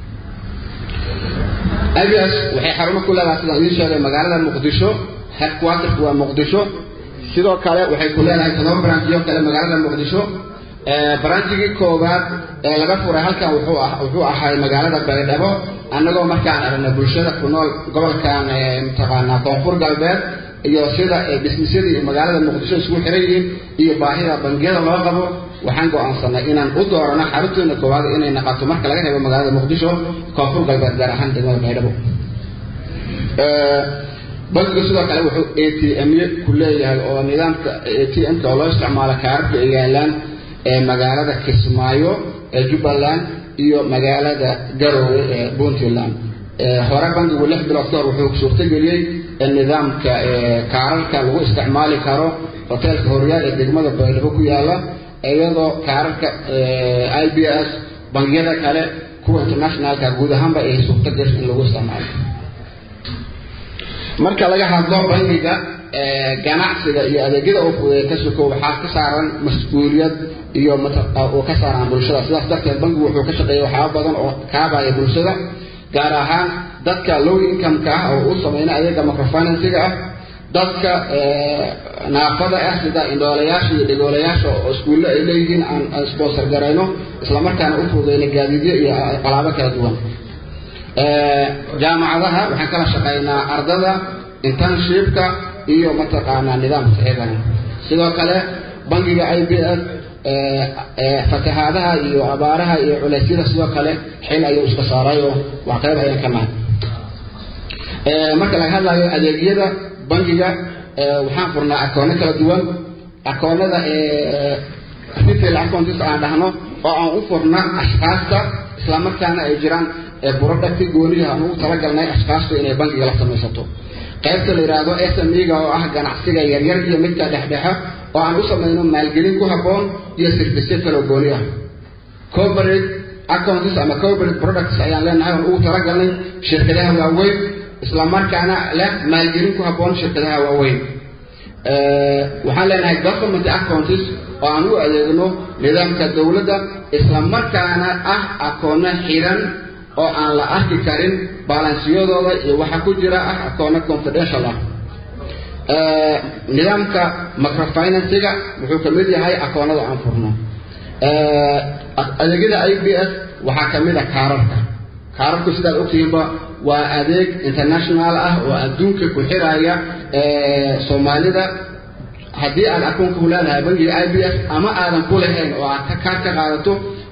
i b s waxay xarumo ku leedahay sidaan idiin sheegay magaalada muqdisho headquarterku waa muqdisho sidoo kale waxay ku leedahay todoba branjiyo kale magaalada muqdisho branjigii koowaad ee laga furay halkan wuxuu ah wuxuu ahay magaalada baydhabo annagoo markaan aragnay bulshada ku nool gobolkan mataqaanaa koonfur galbeed iyo sida dhismisyadii magaalada muqdisho isugu xiran yihiin iyo baahida bangiyada loo qabo waxaan go-aansanay inaan u doorano xarunteena koowaad inay naqato marka laga reebo magaalada muqdisho koonfur galbeed gaar ahaan degmada baydhabo bankigu sidoo kale wuxuu a t m-ye ku leeyahay oo nidaamka a t m-ka oo loo isticmaalo kaararka ay yaalaan ee magaalada kismaayo ee jubbaland iyo magaalada garoowe ee puntland hore bankigu lix bilood ka hor wuxuu suurtageliyey in nidaamka kaararka lagu isticmaali karo hoteelka horyaal ee degmada baydhabo ku yaala iyadoo kaararka i b s bangiyada kale kuwa internationalka guud ahaanba ay suurtagasho in lagu isticmaalo marka laga hadlo bangiga ganacsiga iyo adeegyada uu fudeeya ka suko waxaa ka saaran mas-uuliyad iyo uu ka saaraan bulshada sidaas darteed bankigu wuxuu ka shaqeeya waxyaaba badan oo kaabaya bulshada gaar ahaan dadka low income-ka ah oo u sameyna adeega microfinansiga ah dadka naafada ah sida indhoolayaasha iyo dhigoolayaasha oo iskuulle ay leeyihiin aan sponsor garayno islamarkaana u fududeyna gaadiidyo iyo alaabo kala duwan jaamacadaha waxaan kala shaqaynaa ardada internshipka iyo mataqaanaa nidaamka iyagana sidoo kale bangiga i b s fatahaadaha iyo abaaraha iyo culeysyada sidoo kale xil ayuu iska saarayoo waa qayb ayaan ka nahay marka laga hadlayo adeegyada bangiga waxaan furnaa akoono kala duwan akoonada retail accounts aan dhahno oo aan u furna ashkaasta islamarkaana ay jiraan burodhagti gooniyaha aan ugu talagalnay ashkaastu inay bangiga la samaysato qaybta la yidhaahdo sme-ga oo ah ganacsiga yaryar iyo midka dhexdhexe oo aan u samayno maalgelin ku habboon iyo sirfisyo kaloo gooni ah corporate accounts ama corporate products ayaan leenahay oon ugu talagalnay shirkadaha waaweyn islamarkaana leh maalgelin ku habboon shirkadaha waaweyn waxaan leenahay government accounts oo aan u adeegno nidaamka dowladda islamarkaana ah akoono xiran oo aan la arki karin balansiyadooda iyo waxa ku jira ah akoono confidential ah nidaamka microfinansiga wuxuu ka mid yahay akoonada aan furno adeegyada i b s waxaa ka mid a kaararka kaararku sidaad ogtihiinba waa adeeg international ah oo adduunka ku xiraya soomaalida haddii aad akoonka ku leedahay bangiga i b s ama aadan ku lahayn oo aad kaar ka qaadato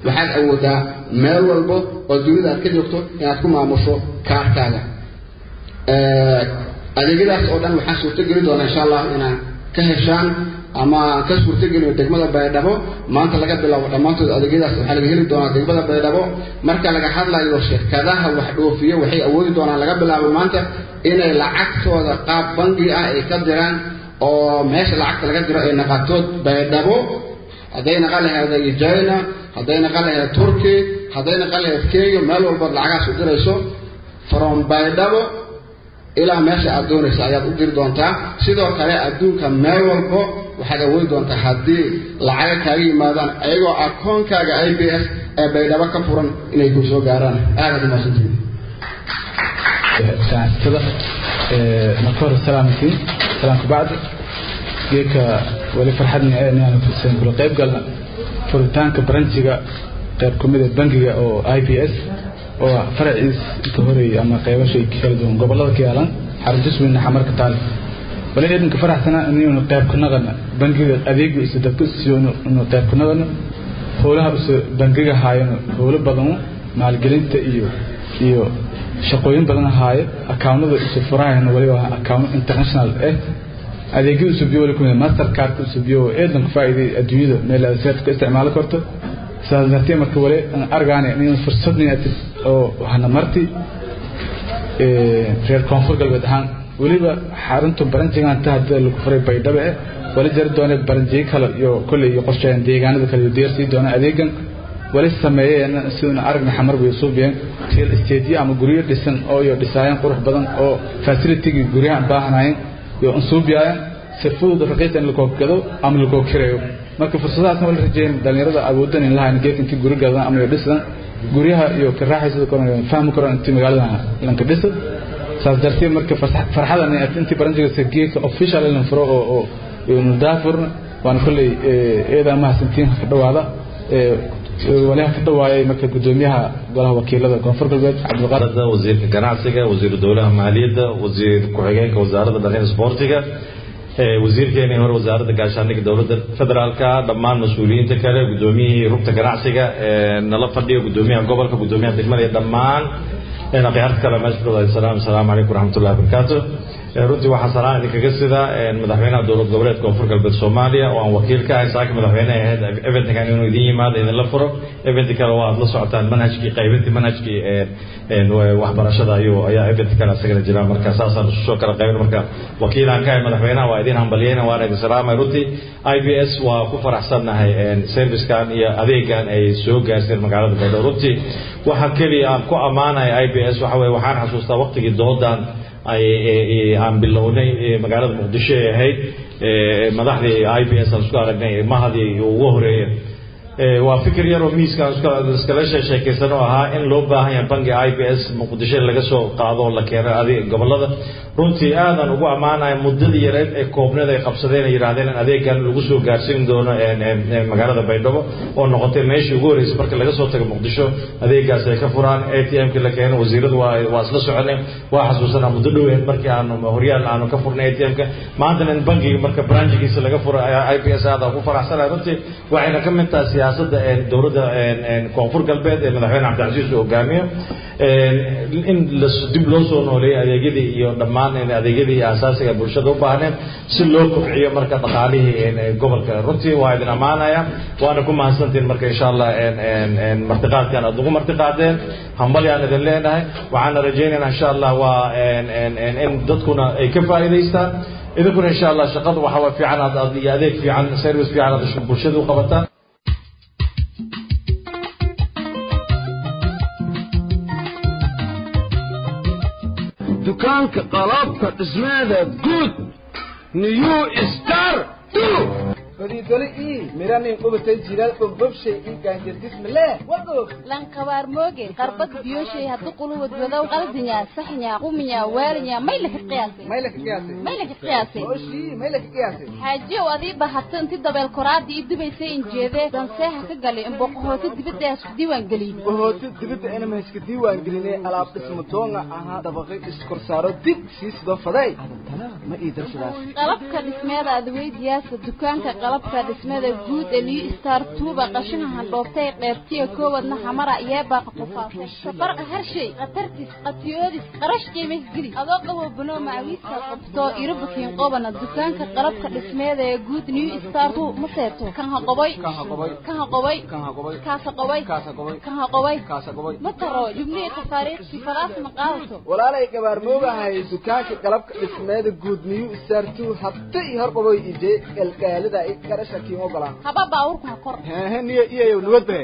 waxaad awoodaa meel walbo oo dunida aad ka joogto inaad ku maamusho kaarkaaga adeegyadaas oo dhan waxaan suurtogeli doonaa insha allah inaan ka heshaan ama ka suurtogeliyo degmada baydhabo maanta laga bilaabo dhammaantood adeegyadaas waxaa laga heli doonaa degmada baydhabo marka laga hadlayo shirkadaha wax dhoofiyo waxay awoodi doonaan laga bilaabo maanta inay lacagtooda qaab bangi ah ay ka diraan oo meesha lacagta laga diro ay naqatood baydhabo hadday naqan lahayd china hadday naqan lahayd turkey hadday naqan lahayd kenya meel walbaad lacagaas u dirayso from baydhabo ilaa meesha aad doonaysa ayaad u diri doontaa sidoo kale adduunka meel walbo waxaad awoodi doontaa haddii lacaga kaaga yimaadaan ayagoo akoonkaaga i b s ee baydhabo ka furan inay ku soo gaaraan aadaad umaasantihin ganacsatada marka hore salaamkiin salaamka bacdi geedka weli farxadna ee inaan fursan kula qayb galna furitaanka baranjiga qayb ka mid ah bangiga oo i b s oo faraciis inta horeeyay ama qaybashay kala duwan gobolada ka yaalan xaruntis weyna xamarka taale wali idinka faraxsana inaynu qayb ka naqana bangiga adeegu isa dadka siiyo inuu qayb ka naqano howlaha isa bangiga haayano howlo badan maalgelinta iyo iyo shaqooyin badan haaye akawnada isu furahayna wali waa account international eh adeegyada usubiyo wali kumid master cardka usubiyo eedanka faa'iiday adduunyada meel aad seed ka isticmaali karto sidaas dartee marka wali argaane in fursadni oo waxna marti reer koonfur galbeed ahaan weliba xarunta baranjigan ta hadda lagu furay baydhabo eh wali jari doone baranjiyo kale iyo kolley iyo qorsheyn deegaanada kale iyo deersii doona adeegan wali sameeyeen siduna aragna xamar bay suubiyeen real estate ama guryo dhisan oo iyo dhisaayeen qurux badan oo facility guryaha baahnaayeen iyo ansuubiyaan sirfudud raqiis in lakoo gado ama lakoo kireeyo marka fursadahaasna wala rajeeyeen dhalinyarada awoodan in lahayn geedka intii guri gadan ama iyo dhisan guryaha iyo kiraaxaysa koran fahmi koran intii magaalada lanka dhisa saas darteed marka farxadan intii baranjiga geedka official in furo oo oo iyo nudaafurna waan kulley eeda mahadsantiin ka dhawaada waliha ka dhawaayay marka gudoomiyaha golaha wakiilada koonfur galbeed cabdiqaadir wasiirka ganacsiga wasiiru dowlaha maaliyadda wasiir ku-xigeenka wasaaradda dhalin sportiga wasiirkeenii hore wasaaradda gaashaandhigga dowladda federaalka dhammaan mas-uuliyiinta kale gudoomiyihii rugta ganacsiga nala fadhiya gudoomiyaha gobolka gudoomiyaha degmada iyo dhammaan akhyaarta kale meesha ku dhawaada salaam asalaamu calaykum waraxmatullahi wabarakaatu runtii waxaa salaan idinkaga sida madaxweynaha dowlad goboleedka koonfur galbeed soomaaliya oo aan wakiil ka ahay saaka madaxweyne ahayd eventkan inuu idin yimaado idinla furo event kale waa aad la socotaan manhajkii qaybintii manhajkii waxbarashada ayuu ayaa event kale asagana jira marka saasaan isu soo kala qaybin marka wakiilaan ka ahay madaxweynaha waa idin hambalyeyna waana idin salaamay runtii i b s waa ku faraxsannahay servicekan iyo adeegan ay soo gaarsiin magaalada baydhabo runtii waxa keliya aan ku ammaanaya i b s waxa weye waxaan xasuustaa waqtigii doodan aan bilownay magaalada muqdisho ay ahayd madaxdii i b s aan isku aragnay mahadii ugu horeeya waa fikir yaroo miiskaan iskala sheekaysan oo ahaa in loo baahan yahay bangi i b s muqdisho laga soo qaado oo la keeno adeeg gobolada runtii aadan ugu ammaanaya muddadii yareed ee koobneed ay qabsadeen ay yidhaahdeen in adeegan lagu soo gaarsiin doono magaalada baydhabo oo noqotay meeshii ugu horreysay marka laga soo tago muqdisho adeegaas ay ka furaan a t m-ki la keeno wasiiradu waa waa isla soconay waa xasuusanaa muddo dhoweed markii aanu horyaal aanu ka furnay a t m-ka maantana in bangiga marka branchigiisa laga furo i b s aada ku faraxsanaya runtii waxayna ka mid tahay siyaasadda dowladda koonfur galbeed ee madaxweyne cabdicasiis uu hogaamiyo in dib loo soo nooleeyo adeegyadii iyo dhammaan adeegyadii asaasiga bulshada u baahneen si loo kobciyo marka dhaqaalihii gobolka runtii waa idin ammaanaya waana ku mahadsantiin marka insha allah martiqaadkan aad ugu martiqaadeen hambalyaan idin leenahay waxaana rajaynaynaa insha allah waa in dadkuna ay ka faa'iidaystaan idinkuna insha allah shaqada waxa waa fiican aad iyo adeeg fiican service fiican aad bulshada u qabataan dukaanka qalabka dhismeeda guud new star fadhiidole ii miranin qubatay jiral dhubdhubshay ii gaanjardismale wagoog lankabaar mooge qarbad biyoshay haddu quluwad wadow qaldinya saxnya quminya waalinya may laka qiyaasay may laka qiyaasay may laka qiyaasay oshii may laka qiyaasay xaajiyow adii bahato inti dabeel koraada ii dubaysay injeedee danseeha ka galay imboqohoota dibadda isku diiwaan gelin bohoota dibadda inama iska diiwaan gelinay alaab dhismo doonga ahaa dabaqay iskorsaaro dib sii sidoo faday adantana ma ii darsadaas qalabka dhismeeda adweydiyaasa dukaanka qalabka dhismada guud ee new star tuuba qashinka handhoobtay qeybtiya koowadna xamara yeebaaqa qufaasay safarqa harshay khatartis qatiyoodis qarash qiimays geli adoo qabo banoo macawiista qabto irobakiin qobana dukaanka qalabka dhismeeda ee guud new star tu ma seeto kan ha qoboy kan ha qoboy kaasa qoboy kan ha qoboy ma taro jubnihii tafaariiqsi falaas ma qaadato walaalay gabaarmoogahay dukaanka qalabka dhismeeda guud new star two habta iyo hor qaboy ije galgaalida i garasha kiin ogolaan haba baawurku ha kor hehe niyo iyayow nabadbe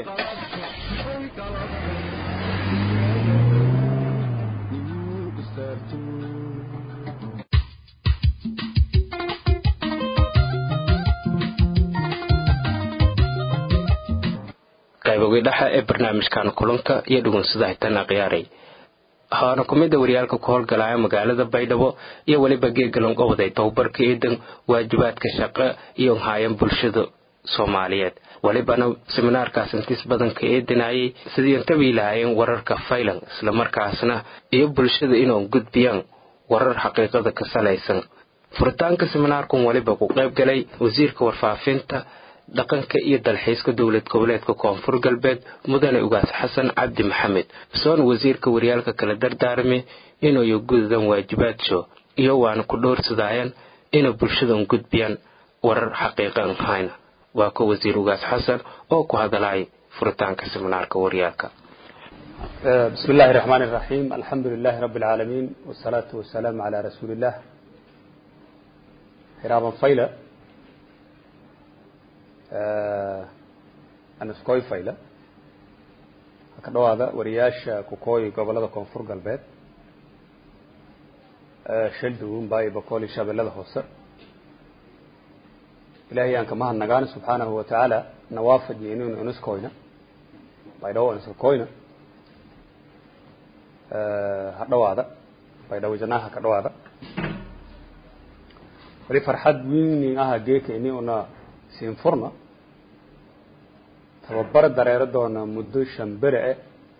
qaybogii dhexe ee barnaamijkan kulanka iyo dhugunsada hitan akhyaaray waxaana ku mid a waryaalka ku howlgalaya magaalada baydhabo iyo weliba geegalan goboday tababarka eedan waajibaadka shaqo iyo haayan bulshada soomaaliyeed welibana seminaarkaas intiis badanka eedinayay sidii intabii lahaayeen wararka faylan islamarkaasna iyo bulshada inuu gudbiyaan warar xaqiiqada ka salaysan furitaanka seminaarkan weliba ku qayb galay wasiirka warfaafinta dhaqanka iyo dalxiiska dowlad goboleedka koonfur galbeed mudane ugaas xasan cabdi maxamed soona wasiirka waryaalka kala dardaarmi inay gudadan waajibaadso iyo waana ku dhowrsadayaan inay bulshadan gudbiyaan warar xaqiiqan hayna waa ka wasiir ugaas xasan oo ku hadalay furitaanka seminaarka waryaalka بسم الله الرحمن الرحيم الحمد لله رب العالمين والصلاة والسلام على رسول الله حرابا فايلة aniskoy fayla ka dhawaada wariyaasha kukooyi gobolada koonfur galbeed shalduun baayo boqol iyo shabeellada hoose ilaahay aan ka mahadnagaana subxaanahu watacaala nawaafajiyo inuu iniskoyna baydhawo iniskoyna ha dhawaada baydhawo janaha ka dhawaada wali farxad weynin aha geeka ini una siin furna tababar dareero doona muddo shan bere eh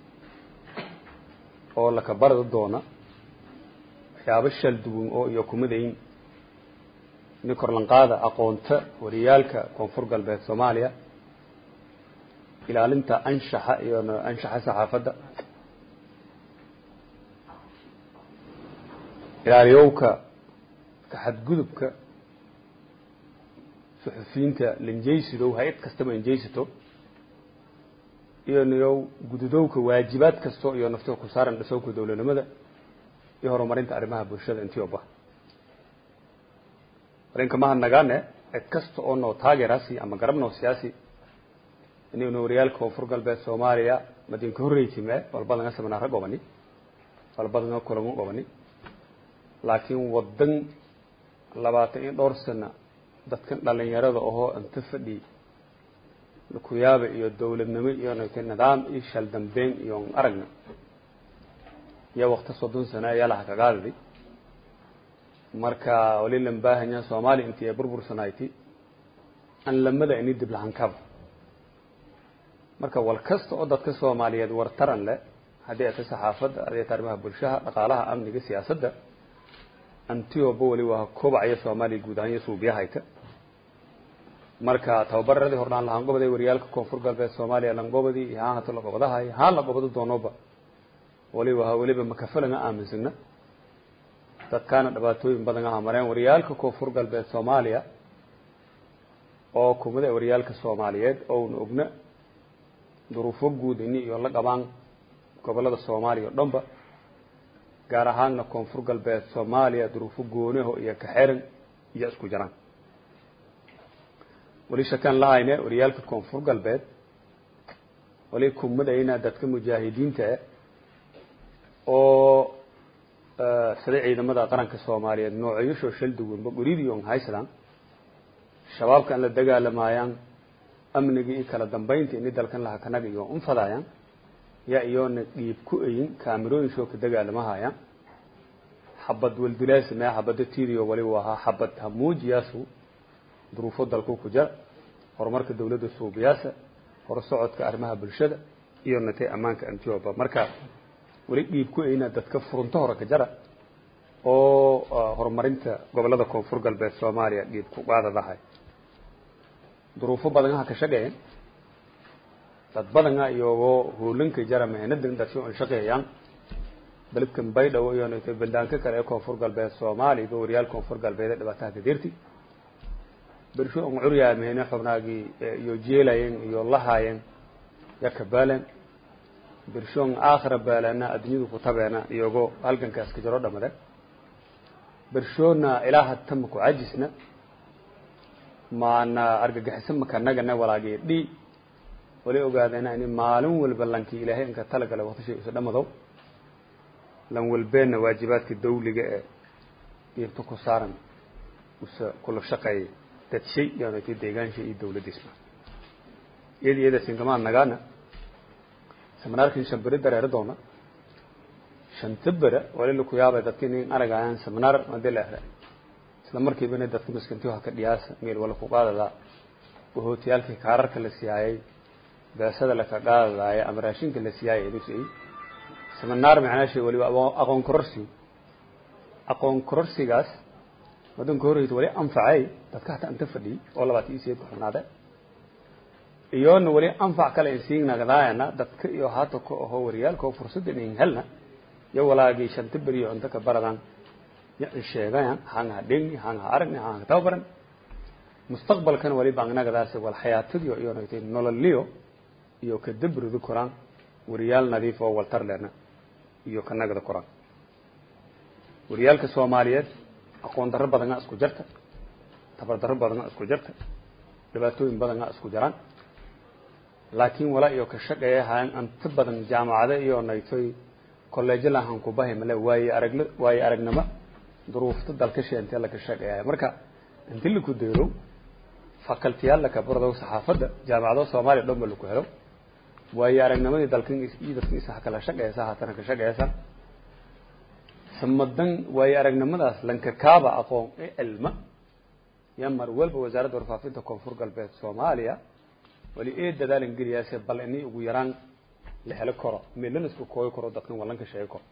oo laka barada doona waxyaabo shal duwan oo iyo kumadayn ini korlanqaada aqoonta wariyaalka koonfur galbeed soomaaliya ilaalinta anshaxa iyo anshaxa saxaafadda ilaaliyowka kaxadgudubka suxufiyiinta linjaysidow hay-ad kastaba injaysato iyo niyow gududowka waajibaad kasto iyo nafto ku saaran dhisowka dowladnimada iyo horumarinta arrimaha bulshada intii oba marinka mahadnagaane cid kasta oo noo taageeraasi ama garab noo siyaasi inaynu waryaalka koonfur galbeed soomaaliya madinka horreysime walbadanga seminaaro gobani walbadanga kulamo gobani laakiin wadan labaatan iyo dhowr sana dadkan dhalinyarada ahoo inta fadhi kuyaaba iyo dowladnimo iyo nidaam iyo shaldambeyn iyo aragna iyo wakti soddon sano ayaa laha kagaadidi marka wali lan baahanya soomaaliya intii ay burbursanayti an lamada ini dib lahankaba marka wal kasta oo dadka soomaaliyeed wartaran leh haddii ay ta saxaafadda haddii ay ta arrimaha bulshaha dhaqaalaha amniga siyaasadda antioba wali waa kobacaya soomaaliya guud ahaan iyo suubiyahayta marka tababaradii hordhaan lahaan goboday waryaalka koonfur galbeed soomaaliya langobadii iyo haan hata lagobadahay haan la gobado doonoba waliba ha weliba makafalanga aaminsagna dadkaana dhibaatooyin badan aha mareen waryaalka koonfur galbeed soomaaliya oo kumada waryaalka soomaaliyeed ouna ogna duruufo guud ini iyo la qabaan gobolada soomaaliya o dhanba gaar ahaanna koonfur galbeed soomaaliya duruufo goonaho iyo kaxeran iyo isku jiraan wali shakaan lahayne waryaalka koonfur galbeed wali kumadayna dadka mujaahidiinta eh oo sida ciidamada qaranka soomaaliyeed noocyashoo shal duwanba guridiyon haysadaan shabaabka an la dagaalamayaan amniga iyo kala dambeynta ini dalkan laha kanaga iyo unfadayaan yaa iyoona dhiib ku ayin kaamirooyinshoo ka dagaalamahayaan xabad waldilaasi mee xabada tiidiyo waliba ahaa xabad hamuujiyaasu duruufo dalku ku jira horumarka dawladda suubiyaasa horsocodka arrimaha bulshada iyo natay ammaanka antioba marka weli dhiib ku ayna dadka furunto hore ka jara oo horumarinta gobolada koonfur galbeed soomaaliya dhiib ku qaadadahay duruufo badan ha ka shaqeeyeen dad badana iyagoo hoolanka jara mehnadan dadsho an shaqeeyaan dalibkan baydhabo iyo nayto baldaanka kale ee koonfur galbeed soomaaliya iyo waryaal koonfur galbeed ee dhibaataha kadirti bersho an curyaameyne xubnaagii iyo jeelayeen iyo lahaayeen yaka baalen bershoon aakhira baalana adduunyadu ku tabeena iyagoo halgankaas ka jaro dhamade bershoona ilaaha tama ku cajisna maana argagixisa makanagana walaagii dhi wali ogaadeena ini maalin walba lankii ilaahay inka talagala waqtishay isa dhamadow lan walbeenna waajibaadka dawliga ee diirta ku saaran usa kula shaqeeya dadshay yaanati deegaansha iyo dawladdiisma iyada iyada sinkamaan nagaana seminaarkin shan beri dareero doona shanta bera wali laku yaabay dadka inin aragayaan seminar hadii la ahda isla markiibana dadka miskintiyo haka dhiyaasa meel wala ku qaadadaa wahootiyaalkii kaararka la siyaayay beesada laka qaadadaaya ama raashinka la siyaayay inuu siiyey seminar macnaashay waliba aqoon kororsi aqoon kororsigaas wadanka horeysa wali anfacay dadka hataa inta fadhiyey oo labaatan iyo sideed ku xubnaade iyoona wali anfac kale in siin nagdaayana dadka iyo hata ku aho waryaalka oo fursada in helna iyo walaagii shanta beriyo cunto ka baradan ya in sheegayan hanga dhegni hanga aragni hanga tababaran mustaqbalkan wali baan nagdaas wal xayaatadiyo iyo naytay nololiyo iyo ka dabridu koraan waryaal nadiif oo waltar leena iyo ka nagda koraan waryaalka soomaaliyeed aqoon darro badana isku jarta tabar darro badana isku jarta dhibaatooyin badana isku jaraan laakiin walaa iyo ka shaqeeya haan anta badan jaamacado iyo naytoy kolleejo lahan ku bahay male waaye aragla waaye aragnimo duruufta dalka sheentee laka shaqeeya marka inti laku deero facultiyaal laka barado saxaafadda jaamacado soomaaliya dhan ba laku helo waaye aragnimadii dalkan iyo dadkan isa kala shaqeeysa haatana ka shaqeeysa samadan waaye aragnimadaas lanka kaaba aqoon ee cilma ya mar walba wasaaradda warfaafinta koonfur galbeed soomaaliya wali ee dadaalan geliyaase bal ini ugu yaraan la helo karo meelana isku kooyi karo dadkan walanka sheegi karo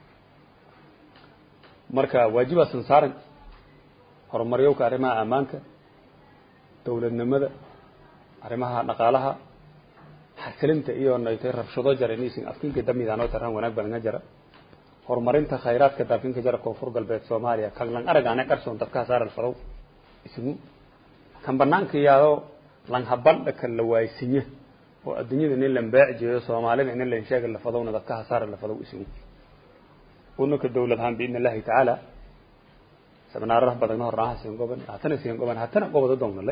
marka waajibaasan saaran horumaryowka arrimaha ammaanka dawladnimada arrimaha dhaqaalaha xasilinta iyo naytay rabshado jara inaysan afkinka damidaanoo taraan wanaag badanga jara horumarinta khayraadka daafinka jara koonfur galbeed soomaaliya kan lan aragaane qarsoon dadka saaral fadow isugu kan banaanka yaado lan habandha kan la waaysinya oo adduunyada nin lan baac jeeyo soomaalida nin lan sheega la fadowna dadka hasaara la fadow isugu unaka dawlad ahaan biidn illahi tacaala seminaarada badagna hornaaha siin goban hatana siin goban hatana gobada downalay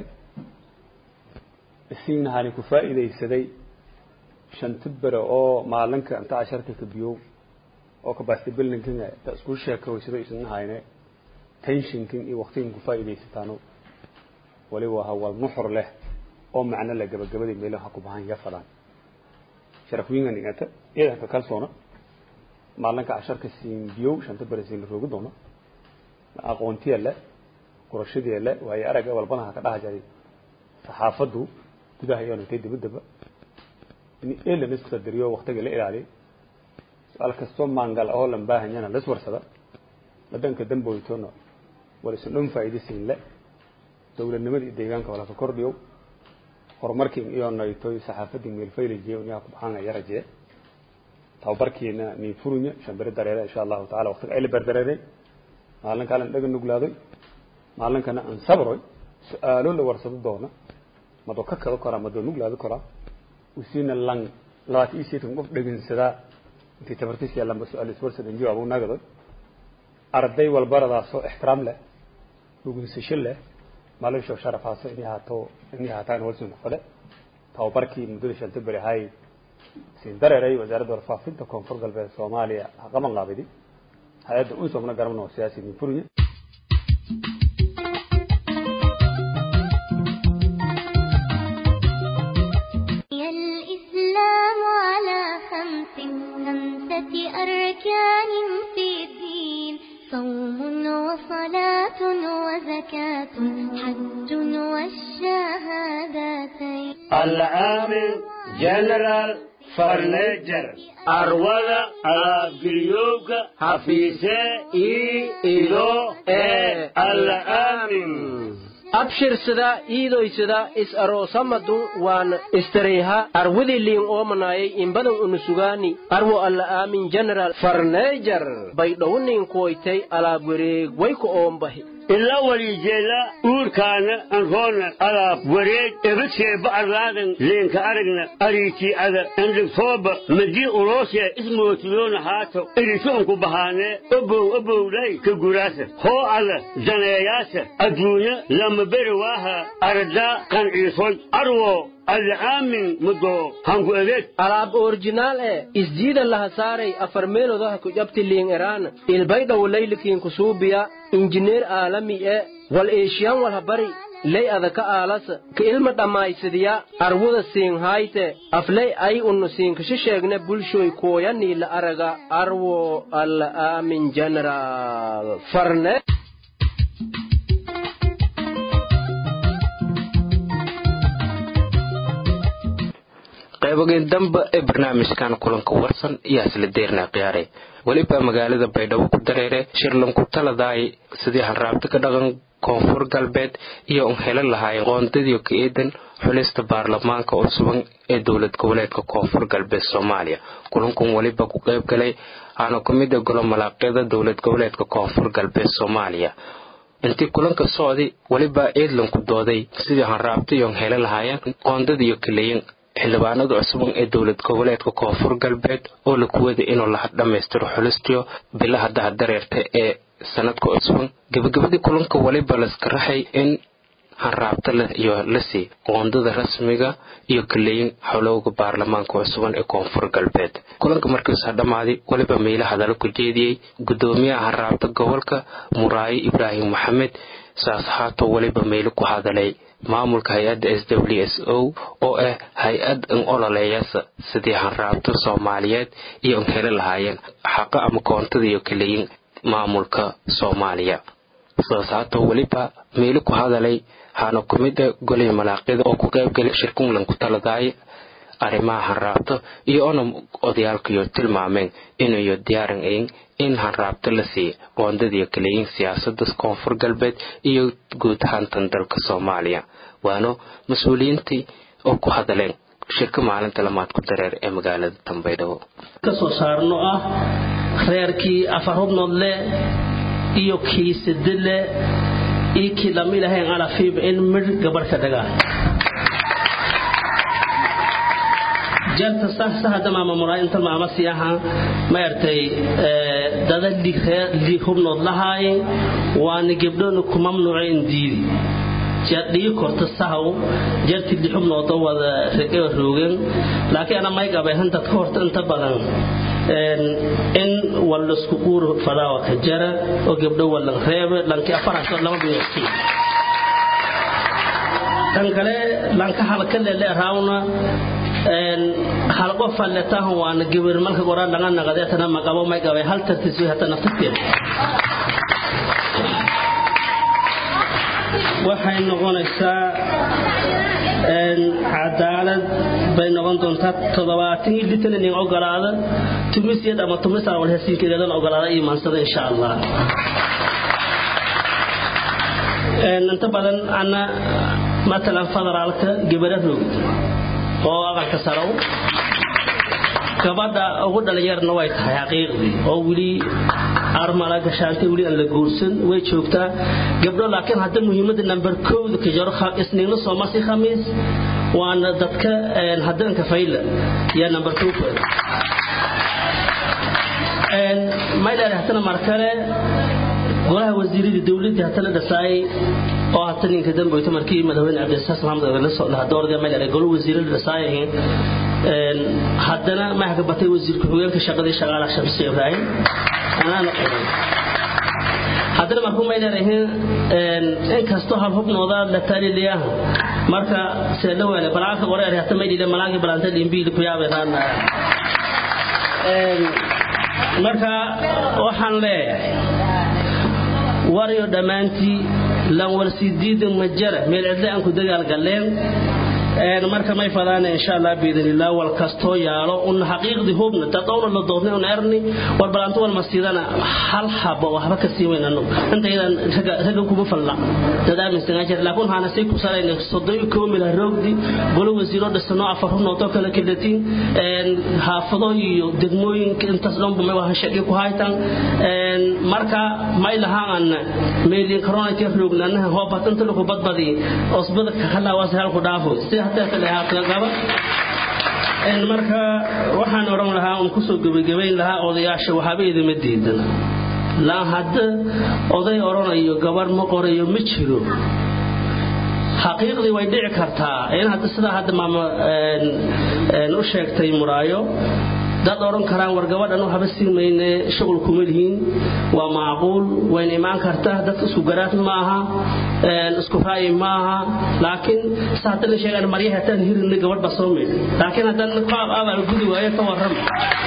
isiina hani ku faa'iidaysaday shanta bere oo maalinka inta casharka ka biyow oo capacity buildingkin ta isku sheekoysado isna hayne tensionkin iyo waqtigan ku faa'iidaysataano waliba hawal nuxur leh oo macno la gabagabadii meelaha ku bahan ya fadaan sharaf wiinga dhigata iyadan ka kalsoona maalinka casharka siin biyow shanta bere siin la roogi doono aqoontiya le qurashadii le waayo aragga walbanaha ka dhaha jaray saxaafaddu gudaha iyo nagtay dibaddaba in elan isqadariyo waqtiga la ilaaliyo su-aal kastoo maangal ahoo lan baahanyana la iswarsada wadanka damboytona wala isu dhan faa'iidaysiin le dawladnimadii deegaanka wala ka kordhiyo horumarkii iyo naytoy saxaafadii meelfaylijiyo niyaa ku baxaan ya rajee tababarkiina nin furunya shambere dareere insha allahu tacala waqtiga ay la berdareeray maalin kalen dhaga nuglaadoy maalinkana aan sabroy su-aalo la warsado doona madoo ka kado karaa madoo nuglaado karaa usiina lan labaatan iyo sideetan qof dhegeysadaa intii tabartis yaalanba su-aal iswarsadan jawaab u nagadoy arday walbaradaasoo ixtiraam leh dhugeysasho leh maalin shoo sharafaaso inay haato inay haataan walsin ku fadhe tababarkii muddada shanta beri ahay siin dareeray wasaaradda warfaafinta koonfur galbeed soomaaliya ha qaban qaabidi hay-adda unsomna garamna oo siyaasi min furiye الإسلام على خمس خمسة أركان في الدين صوم وصلاة وزكاة حج والشهادتين العامل جنرال فرنجر أرولا أبريوك حفيسة إي إلو إي العامل abshirsada iidoysada is aroosamadun waan istareyha arwidi liin oomanayay imbadan unusugaani arwo alla aamin general farneejar baydhowniin kuwaytay alaab wareeg wayku oombahi ila walijeela uurkaana anroona alaab wareeg ebadseeba arlaadan leenka aragna ariitii ada andhigtooba madii uloosee ismootiyoona haato iritoonku bahaanee obow obowlay ka guraasa hoo alla daneeyaasa adduunya lama beri waaha aradaa qanciisoy arwo alaamin mudo hanku adeeg alaab orjinaal e isjiida laha saaray afar meelodaha ku jabti liin eraana ilbaydhaw laylikiin kusuubiya injineer aalami e wal eeshiyan walha bari ley adaka aalasa ka ilma dhammaysadiya arwuda siinhayte afley ay unnu siinkasha sheegne bulshoy kooyanii la araga arwo alla aamin general farne qaybogeen damba ee barnaamijkan kulanka warsan iyo hasla deernaa qiyaaray weliba magaalada baydhabo ku dareere shirlanku taladaay sidii hanraabta ka dhaqan koonfur galbeed iyo un helo lahaayeen qoondadiio ka eedan xulista baarlamaanka oo suban ee dowlad goboleedka koonfur galbeed soomaaliya kulankun weliba ku qayb galay aana ku mid a golo malaaqyada dowlad goboleedka koonfur galbeed soomaaliya intii kulanka socday weliba eedlanku dooday sidii hanraabta iyo un helo lahaayeen qoondadiiyo kaleyin xildhibaanada cusuban ee dowlad goboleedka koonfur galbeed oo la kuwada inuu la dhammaystiro xulistiyo bilaha dahadareerta ee sanadka cusuban gebagabadii kulanka waliba laska raxay in hanraabta iyo lasii qoondada rasmiga iyo kaleyin xolowga baarlamaanka cusuban ee koonfur galbeed kulanka markiisa dhammaaday weliba meela hadallo ku jeediyey gudoomiyaha hanraabta gobolka muraayo ibraahim maxamed saas haatoo weliba meelo ku hadalay maamulka hay-adda s w s o oo ah hay-ad in ololeeyasa sidii hanraabta soomaaliyeed iyo in heli lahaayeen xaqa ama koontada iyo kaleyin maamulka soomaaliya sidaas haatoo weliba meelo ku hadalay haana ku mid a golay malaaqyada oo ku qaybgalay shirkunlan ku taladaaya arrimaha hanraabta iyo ona odayaalkaiyo tilmaameen inayo diyaaran ayn in hanraabta la siiya qoondadiiyo kaleyin siyaasada koonfur galbeed iyo guud ahaantan dalka soomaaliya waana mas-uuliyiintii oo ku hadaleen shirka maalinta lamaad ku dareer ee magaalada tambaydhabo ka soo saarno ah reerkii afar hubnood leh iyo kii sade leh iyo kii lama ilahayn alafiiba in midh gabarh ka dhagaa jarta sahsa hadda maama muraa inta maama si aha maartay dada liig hubnood lahaay waana gabdhoona ku mamnuuceen diidi jardhigi korta sahaw jarti li xubnooda wada regewa roogan laakiin ana may qabay hantad ka horta inta badan in wallasku uur fadaawa ka jara oo gabdho wallan reebe lanki afaraasoo lama biyooti tan kale lanka halka lele raawna hal qof alletahan waana gibir marka goraa laga naqadeetana maqabo may qabay hal tartiis way hata naftateed waxay noqonaysaa cadaalad bay noqon doontaa toddobaatan iyo litan inin ogolaada tumisiyad ama tumis aan walhasiinkeedan ogolaada iimaansada insha allah inta badan ana matalan federaalka gabadha roogd oo aqalka sarow gabadha ugu dhalinyarna way tahay xaqiiqdii oo weli armala gashaantay weli aan la guursan way joogtaa gabdho laakiin hadda muhiimadda number kowda ka jaro isniinna soomasi khamiis waana dadka haddanka fayla yaa number kow maydhaari hatana mar kale golaha wasiiradii dowladii hatana dhasaayay oo hata ninka damboyta markii madaxweyne cabdisaas maxamed la soo dhaha doorda maydhaari golo wasiirada dhasaayay haddana maxka batay wasiir ku-xigeenka shaqadii shaqaalaha shamsi ibraahim anaana qoray haddana markuu maydhaarahin inkastoo hal hubnooda la taaliliyaha marka seela weele balaanka qoreer hata maydhile malaanki balaanta limbiili ku yaabeedaan marka waxaan leeyahay waryo dhammaantii lan warsidiida majara meel cidle aan ku dagaal galleen marka may fadaan insha allah biidnillah wal kastoo yaalo un xaqiiqdii hubna dad owna la doodnay un erni war balanto wal masiidana hal habo waxba ka sii weynano inta idan raga kuma falla dad aaminsan ajir laakiin waxaana sii ku salayna soddon koo mila roogdi golo wasiiro dhisano afar runootoo kala kilatiin haafado iyo degmooyinka intaas dhanba may wahan shaqi ku haytan marka may lahaan meelin coronati roognaanaha hoobat inta lagu badbadi osbada ka halaawaas halku dhaafo si hataa kale haata gaba marka waxaan oran lahaa un kusoo gebagabayn lahaa odayaasha waxaaba idima diidan laa hadda oday oranayo gabarh ma qorayo ma jiro xaqiiqdii way dhici kartaa in hadda sidaa hadda maama u sheegtay muraayo dad odhan karaan war gabadhan waxba sii mayne shuqul kuma lihiin waa macquul wayna imaan kartaa dadka isku garaad ma aha isku ra'yi ma aha laakiin sa hadda la sheegaan maryaha hataan hirinna gabadh baa soo maydhay laakiin haddaan qaab abaal gudi waayo ka warrama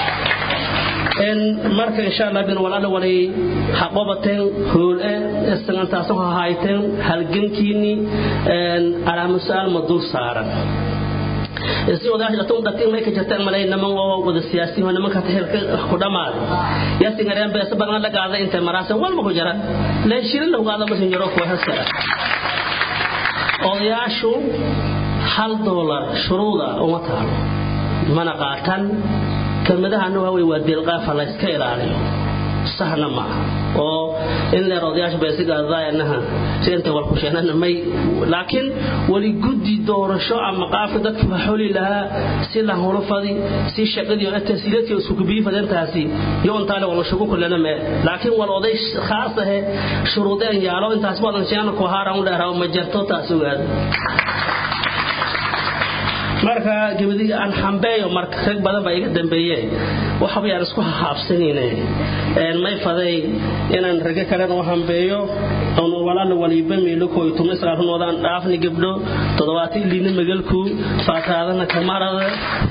marka insha allah bin walaala walay haqobateen hoole istangantaas ha hayteen halgankiini alaama su'aal ma dul saaran si odayaasha tun dhatiin may ka jirtaan malay naman oo wada siyaasiin oo nimanka tahelka ku dhamaaday yaasi ngareen beesa badan la gaada inta maraasan walba ku jira la shirin lagu gaada masin jiro ku hasara odayaashu hal doolar shuruuda uma taalo mana qaatan kelmadahana waa wey waa deelqaafa la iska ilaaliyo sahna ma oo in leer odayaasha beesigaadaanaha si inta walkusheenana may laakiin wali guddi doorasho ama qaafka dadka waxoli lahaa si la hulufadi si shaqadii oo tasiiladkii isku kubiyi fadintaasi iyo intaale wala shugu kulana me laakiin wal oday khaas ah shuruudeen yaalo intaas badan sheena ku haaran u dheeraa ma jarto taas ogaada marka gabadii aan xambeeyo marka rag badan baa iga dambeeyeen waxba yaan isku haabsanayne may faday inaan rage kalena u hambeeyo oon walaala waliba meelo kooyo tuma islaarunoodan dhaafni gabdho toddobaatan liina magalku faataadana kamarada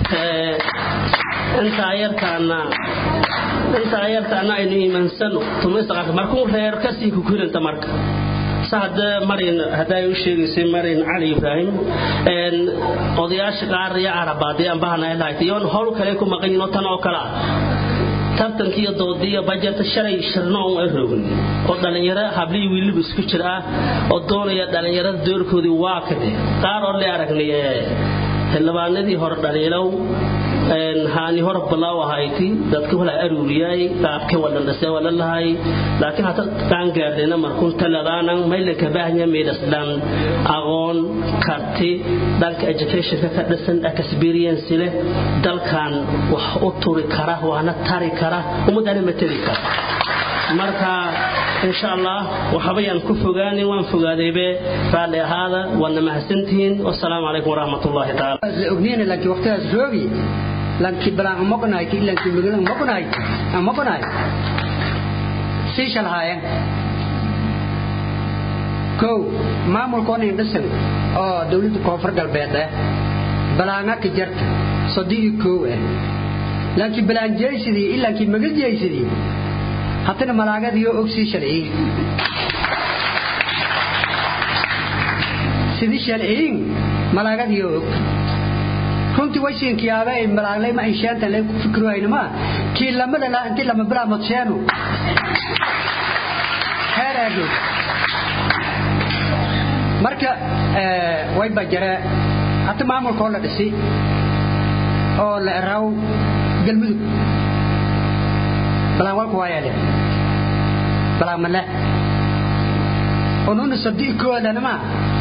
intaa yartaana intaa yartaana aynu iimansano tuma islaarka markuu reer kasii kukurinta marka sahada marin haday u sheegaysay marin cali ibraahim odayaasha qaar iyo carabaadii aan bahana lahayd iyoon howl kale ku maqan yihiin oo tan oo kale ah tartankii iyo doodii iyo bajarta shalay shirno oon ay roogin oo dhallinyaro hablihii wiiliba isku jir ah oo doonaya dhallinyarada doorkoodii waa kade qaar oo le aragnay xildhibaanadii hore dhaliilow haani hor balaaw ahayti dadka wala aruuriyay qaabka wala dhasay wala lahay laakiin hata qaan gaarnayna markun taladaanan mayla ka baahnya meedasdan aqoon karti dhanka educationka ka dhisan experience leh dalkan wax u turi kara waana tari kara ummadana matali kara marka insha allah waxbayaan ku fogaanin waan fogaadaybe raalli ahaada waadna mahadsantihiin wasalaamu calaykum waraxmatullaahi taala ogniina laakiin waqtigaas joogi lankii balaan umoqnahay kii lankii magalan umoqnahay umoqnahay sii shalhaayeen kow maamulkoon indhisan oo dowladda koonfur galbeed ah balaanga ka jarta sodii kow ah laakiin balaan jeysidii ilaankii maga jeysidii haddana malaagadiioo og sii shalciyin sidii shalciyin malaagadiioo og runtii waysiinkiyaaba ay malaaglay ma inshaanta lay ku fikirayna kii lamada la intii lama bilaa madsheenu heeraago marka way bajare hata maamulkoo la dhisi oo la eraw galmudug balaan walku waayaale balaan male onuna sabdii koodanama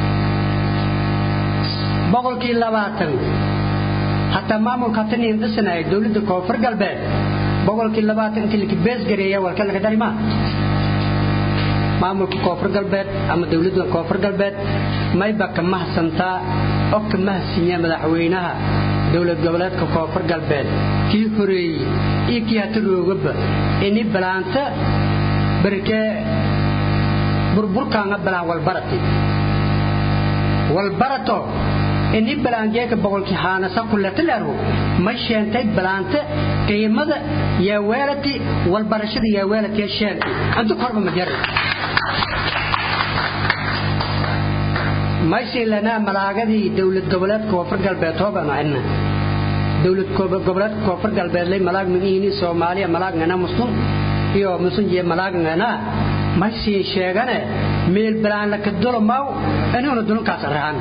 boqolkii labaatan hataa maamulka hata niin dhisanaya dowladda koonfur galbeed boqolkii labaatan intii laki beesgareeya walka laga darima maamulka koonfur galbeed ama dowladda koonfur galbeed mayba ka mahadsantaa oo ka mahadsiinya madaxweynaha dowlad goboleedka koonfur galbeed kii horeeyey iyo kii hata roogaba ini balaanta barkee burburkaanga balaan walbarati walbarato ini balaangeeka boqolkii haanasa kuletileru ma sheentay balaanta qiimada yaaweelati walbarashada yaaweelatiya sheentay antu korba ma jari maysin lanaa malaagadii dowlad goboleedka koonfur galbeed hoobanu cidna dowlad goboleedka koonfur galbeed lay malaag magiini soomaaliya malaagngana muslim iyo musunjiye malaagngana maysin sheegane meel balaan laka dolomaw aniguna dulunkaas rahan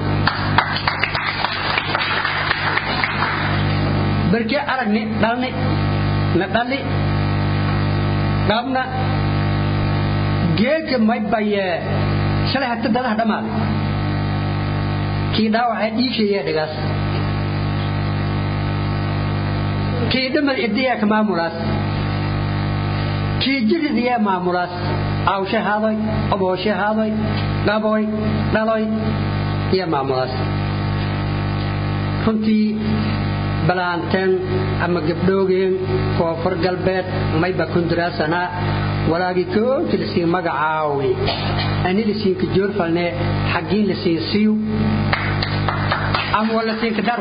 barkii aragni dhalni na dhali dhabna geedka may bayee shalay hata dadaha dhammaaday kii dhaawacee dhiishayee dhigaas kii dhamad ibdiyaa ka maamulaas kii jiridiyaa maamulaas awshe haadoy obooshe haadoy dhaboy dhaloy iyo maamulaas runtii balaanteen ama gabdhoogeen koonfur galbeed mayba kunduraasanaa walaagii koonti lasiin magacaawi ani lasiinka joorfalne xaggiin lasiin siyu ama wa lasiinka daru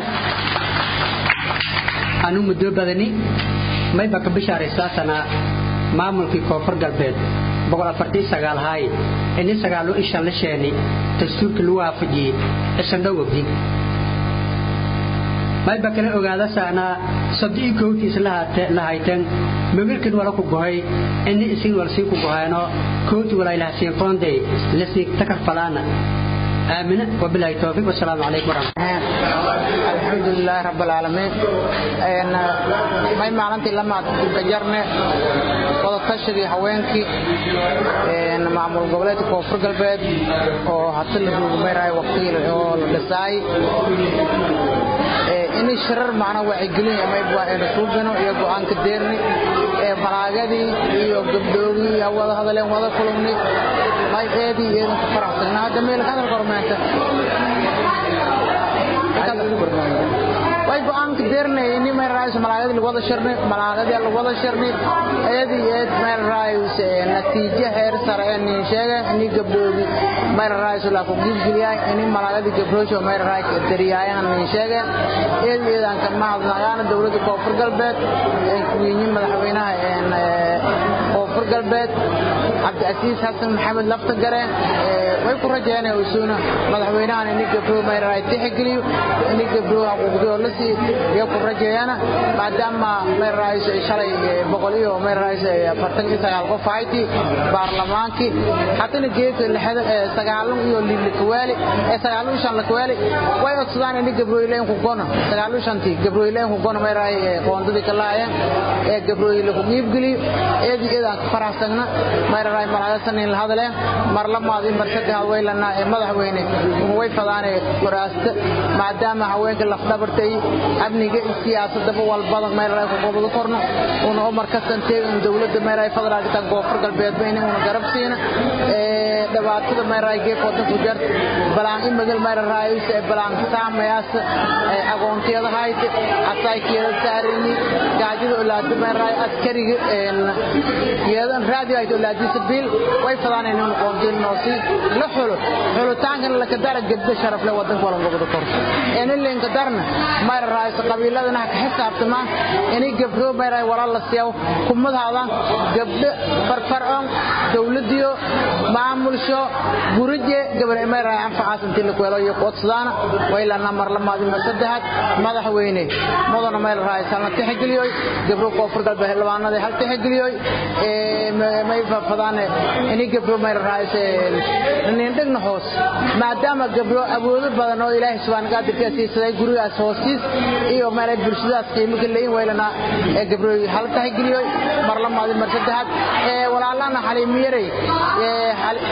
anu muddo badani mayba ka bishaaraysaasanaa maamulkii koonfur galbeed haay ini sagaalu ishan la sheeni dastuurka lagu waafajiyey isandhow ogdi mayba kala ogaada saanaa sabdii kowtiis la hayteen mamirkin wala ku gohay ini isin wal siin ku gohayno kowti walaylaha siin qoondey la siin takar falaana آمنة وبالله التوفيق والسلام عليكم ورحمة الله الحمد لله رب العالمين إن ما معناتي لما تجرنا وتشري حوينكي إن معمول قبلات كوفر قلبات أو حتى اللي بميراي وقتيل أو لساي in shirar macna wacyigelin ama aynu suubino iyo go'aanka deerni ee malaagadii iyo gabdhoogii iyo wada hadaleen wada kulumni may eedii eedan ku faraxsanaa hadda meel ka hadal kormeenta way go'aanka deernay ini meel raayis malaagadii lagu wada shirnay malaagadii lagu wada shirnay eedii eed meel raayis natiijo heer sare ee nin sheega ini gabdhoogii meel raayis la ku gudbiyay ini malaagadii gabdhoosho meel raayis dariyayaan nin sheega eedii eedan ka mahadnaqaana dawladda koonfur galbeed ee kuwiini madaxweynaha ee koonfur galbeed cabdiasiis xasan maxamed lafta gareen way ku rajeynayaan usuuna madaxweynahan ini gabdhoo meel raayis tixgeliyo ini gabdhoo xuquuqdooda la sii iyo ku rajeeyana maadaama meel raayis shalay boqol iyo meel raayis afartan iyo sagaal qof ahayti baarlamaankii haddana geedka lixda sagaalan iyo likawaali ee sagaalan shan likawaali way codsadaan ini gabrooyileen ku gono sagaalan shantii gabrooyileen ku gono meel raay qoondadii ka laayeen ee gabrooyile ku qiibgeliyo eedii eedaan ka faraxsagna meel raay malaagasan in la hadaleen mar lamaad mar saddexaad way lanaa ee madaxweyne way fadaane waraasta maadaama haweenka lafdhabartay amniga siyaasadaba walbada meel ay ku qobdo korno una umar ka santeegan dawladda meel ay federaalka tan koonfur galbeed bayna una garab siina ee dhibaatada meel ay geef wadan ku jar balaan in magal meel raayis ee balaan saamayaas ee aqoontiyada hayt asaykeeda saarini gaajida ulaada meel raay askariga een yeedan raadiyo ay ulaadiisa bil way fadaan inuu qoondin noosi la xulo xulitaankan la ka dara gabdho sharaf leh wadanka wala qobdo korno een linka darna meel raayis qabiiladana ka xisaabtama inay gabdho meeray walaal la siiyo kumadaadaan gabdho farfarcoon dawladiyo maamulsho gurije gabar meeray anfacaas intii la kuwelo iyo qodsadaana way la namar lamaadi mar saddexaad madaxweyne mudana meel raayis halna tixgeliyo gabdho koonfur galbeed xildhibaanada hal tixgeliyo ee may fafadaan inay gabdho meel raayis nin dhigna hoos maadaama gabdho awoodo badan oo ilaahay subhanahu wa ta'ala siisay gurigaas hoostiis iyo meelay bulshadaas qiimo ka leeyin weylana ee gabrooy hal tahay geliyo mar la maadi mar saddexaad ee walaalana xaliimiyay ee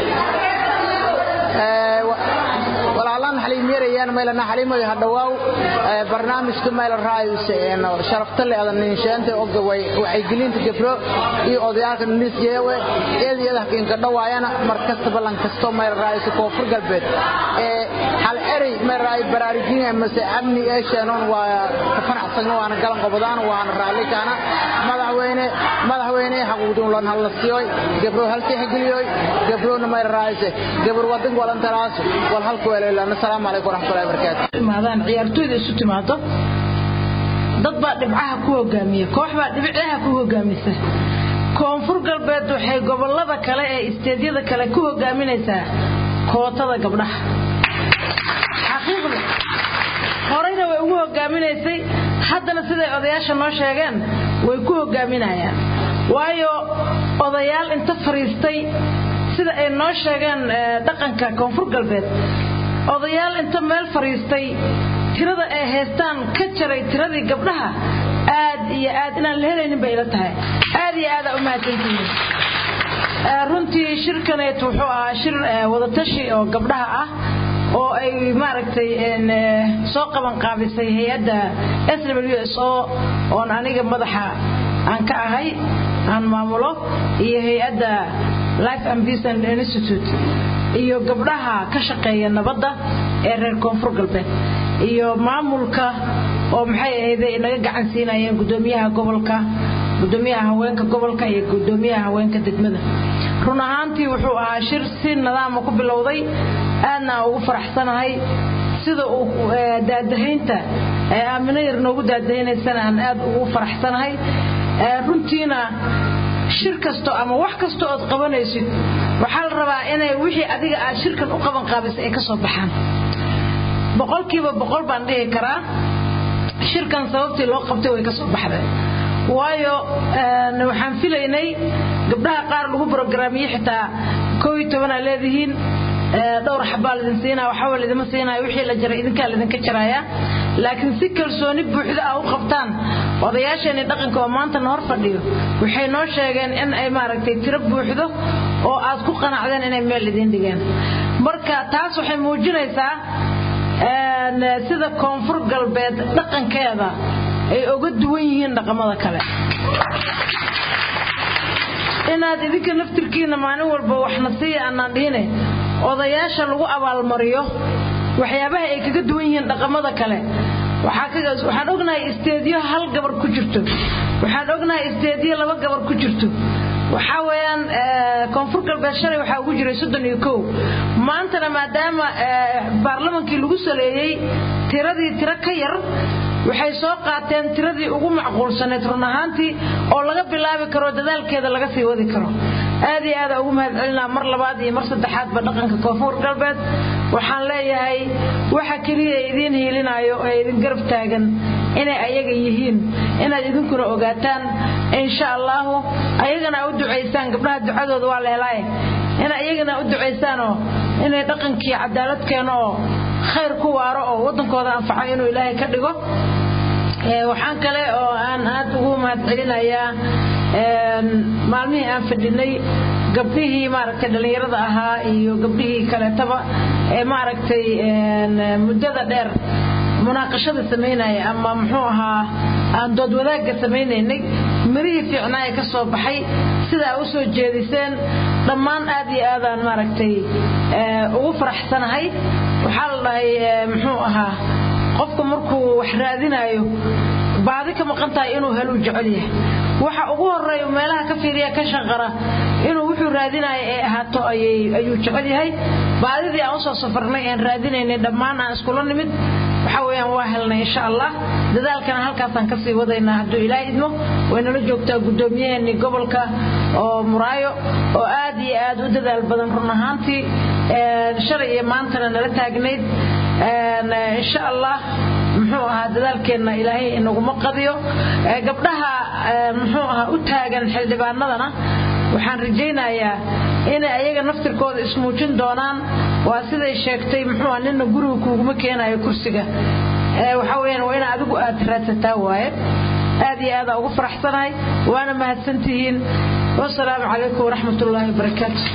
walaalaan xaliimiyarayaan meelana xaliimada hadhawaaw barnaamijka meel raayis sharafta leh adan ninshaanta og way waxay gelinta gabro iyo odayaalka nis jeewe eediyada hakiinka dhawaayana markasta balan kasto meel raayis koonfur galbeed ee hal eray meel raay baraarujin mase amni ee sheenoon waa ka fanacsagno waana galan qobodaan waana raali kaana madaxweyne madaxweyne xaquuqdun lan hal siiyoy gabro hal tixgeliyoy gabrona meel raayis gabro wadan walan taraas wal halku weelaylaan assalaamu calaykum waraxmatullahi wabarakaatu maadaan ciyaartooyda isu timaado dad baa dhibcaha ku hogaamiya koox baa dhibcaha ku hogaamisa koonfur galbeed waxay gobolada kale ee isteedyada kale ku hogaaminaysaa kootada gabdhaha xaqiiqda horeyna way ugu hogaaminaysay haddana siday odayaasha noo sheegeen way ku hogaaminayaan waayo odayaal inta fariistay sida ay noo sheegeen dhaqanka koonfur galbeed odayaal inta meel fariistay tirada ay haystaan ka jaray tiradii gabdhaha aad iyo aad inaan la helaynin bay ila tahay aad iyo aadaa u mahadsantihiin runtii shirkaneet wuxuu ahaa shir wadatashi oo gabdhaha ah oo ay maaragtay soo qaban qaabisay hay-adda s w s o oon aniga madaxa aan ka ahay aan maamulo iyo hay-adda life and peace and institute iyo gabdhaha ka shaqeeya nabadda ee reer koonfur galbeed iyo maamulka oo maxay ahayde naga gacan siinayeen gudoomiyaha gobolka gudoomiyaha haweenka gobolka iyo gudoomiyaha haweenka degmada run ahaantii wuxuu ahaa shir si nidaama ku bilowday aadna ugu faraxsanahay sida uu daadahaynta ee aamino yar noogu daadahaynaysana aan aad ugu faraxsanahay runtiina shir kasto ama wax kasta ood qabanaysid waxaa la rabaa inay wixii adiga aad shirkan u qaban qaabisay ay ka soo baxaan boqolkiiba boqol baan dhihi karaa shirkan sababtii loo qabtay way ka soo baxdeen waayo waxaan filaynay gabdhaha qaar lagu brograamiyey xitaa koo iyo tobanaa leedihiin dhowr xabaa lidin siinaya waxba lidima siinaya wixii la jaray idinkaa lidinka jaraya laakiin si kalsooni buuxda ah u qabtaan odayaasheenii dhaqanka oo maantana hor fadhiyo waxay noo sheegeen in ay maaragtay tiro buuxdo oo aad ku qanacdeen inay meel idiin dhigeen marka taas waxay muujinaysaa sida koonfur galbeed dhaqankeeda ay uga duwan yihiin dhaqamada kale inaad idinka naftirkiina maalin walba waxna siiya aanaan dhihine odayaasha lagu abaalmariyo waxyaabaha ay kaga duwan yihiin dhaqamada kale waxaan ognahay isteedyo hal gabar ku jirto waxaan ognahay isteedyo laba gabar ku jirto waxaa weeyaan koonfur galbeed shalay waxaa ugu jiray soddon iyo kow maantana maadaama baarlamankii lagu saleeyey tiradii tiro ka yar waxay soo qaateen tiradii ugu macquulsaneed run ahaantii oo laga bilaabi karo dadaalkeeda laga sii wadi karo aad iyo aada ugu mahadcelinaa mar labaad iyo mar saddexaadba dhaqanka koonfur galbeed waxaan leeyahay waxa keliya ee idiin hiilinaayo ee idin garab taagan inay ayaga yihiin inaad idinkuna ogaataan insha allaahu ayagana u ducaysaan gabdhaha ducadooda waa leelaaye ina iyagana u ducaysaanoo inay dhaqankii cadaalad keeno oo khayr ku waaro oo waddankooda anfaco inuu ilaahay ka dhigo waxaan kale oo aan aad ugu mahadcelinayaa maalmihii aan fadhinay gabdhihii maaragtay dhallinyarada ahaa iyo gabdhihii kaleetaba ee maaragtay muddada dheer munaaqashada samaynaya ama muxuu ahaa aan dood wadaagga samaynaynay mirihii fiicnaa ee ka soo baxay sidaa u soo jeediseen dhammaan aad iyo aadaan maaragtay ugu faraxsanahay waxaa la dhahay muxuu ahaa qofku markuu wax raadinayo baadi ka maqan tahay inuu heluu jecel yahay waxa ugu horeeya meelaha ka fiiriya ka shaqara inuu wuxuu raadinayo ee ahaato ayuu jecel yahay baadidii aan usoo safarnay aan raadinaynay dhammaan aan iskula nimid waxa weeyaan waa helnay insha allah dadaalkana halkaasaan kasii wadaynaa hadduu ilaahay idmo waynala joogtaa guddoomiyaheennii gobolka oo muraayo oo aad iyo aad u dadaal badan run ahaantii shalay iyo maantana nala taagnayd insha allah muxuu ahaa dadaalkeenna ilaahay inaguma qadiyo gabdhaha muxuu ahaa u taagan xildhibaanadana waxaan rajaynayaa inay ayaga naftirkooda ismuujin doonaan waa siday sheegtay muxuu nina guriga kuuguma keenayo kursiga waxa weyaan waa ina adigu aad raadsataa waaye aad iyo aadaa ugu faraxsanahay waana mahadsantihiin wasalaamu calaykum waraxmatullaahi wabarakaatu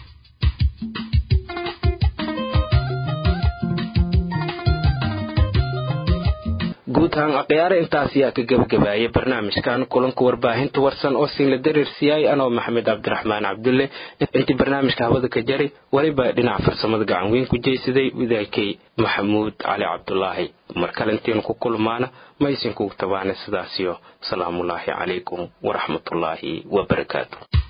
guud ahaan akhyaare intaas ayaa ka gebagabaayay barnaamijkan kulanka warbaahinta warsan oo siinla dareersiyay anoo maxamed cabdiraxmaan cabdulle intii barnaamijka hawada ka jari weliba dhinaca farsamada gacan weyn ku jeysaday wadaagay maxamuud cali cabdulaahi mar kale intiinu ku kulmaana maysinkugu tabaana sidaasiyo salaamullaahi calaykum waraxmatullaahi wabarakaatu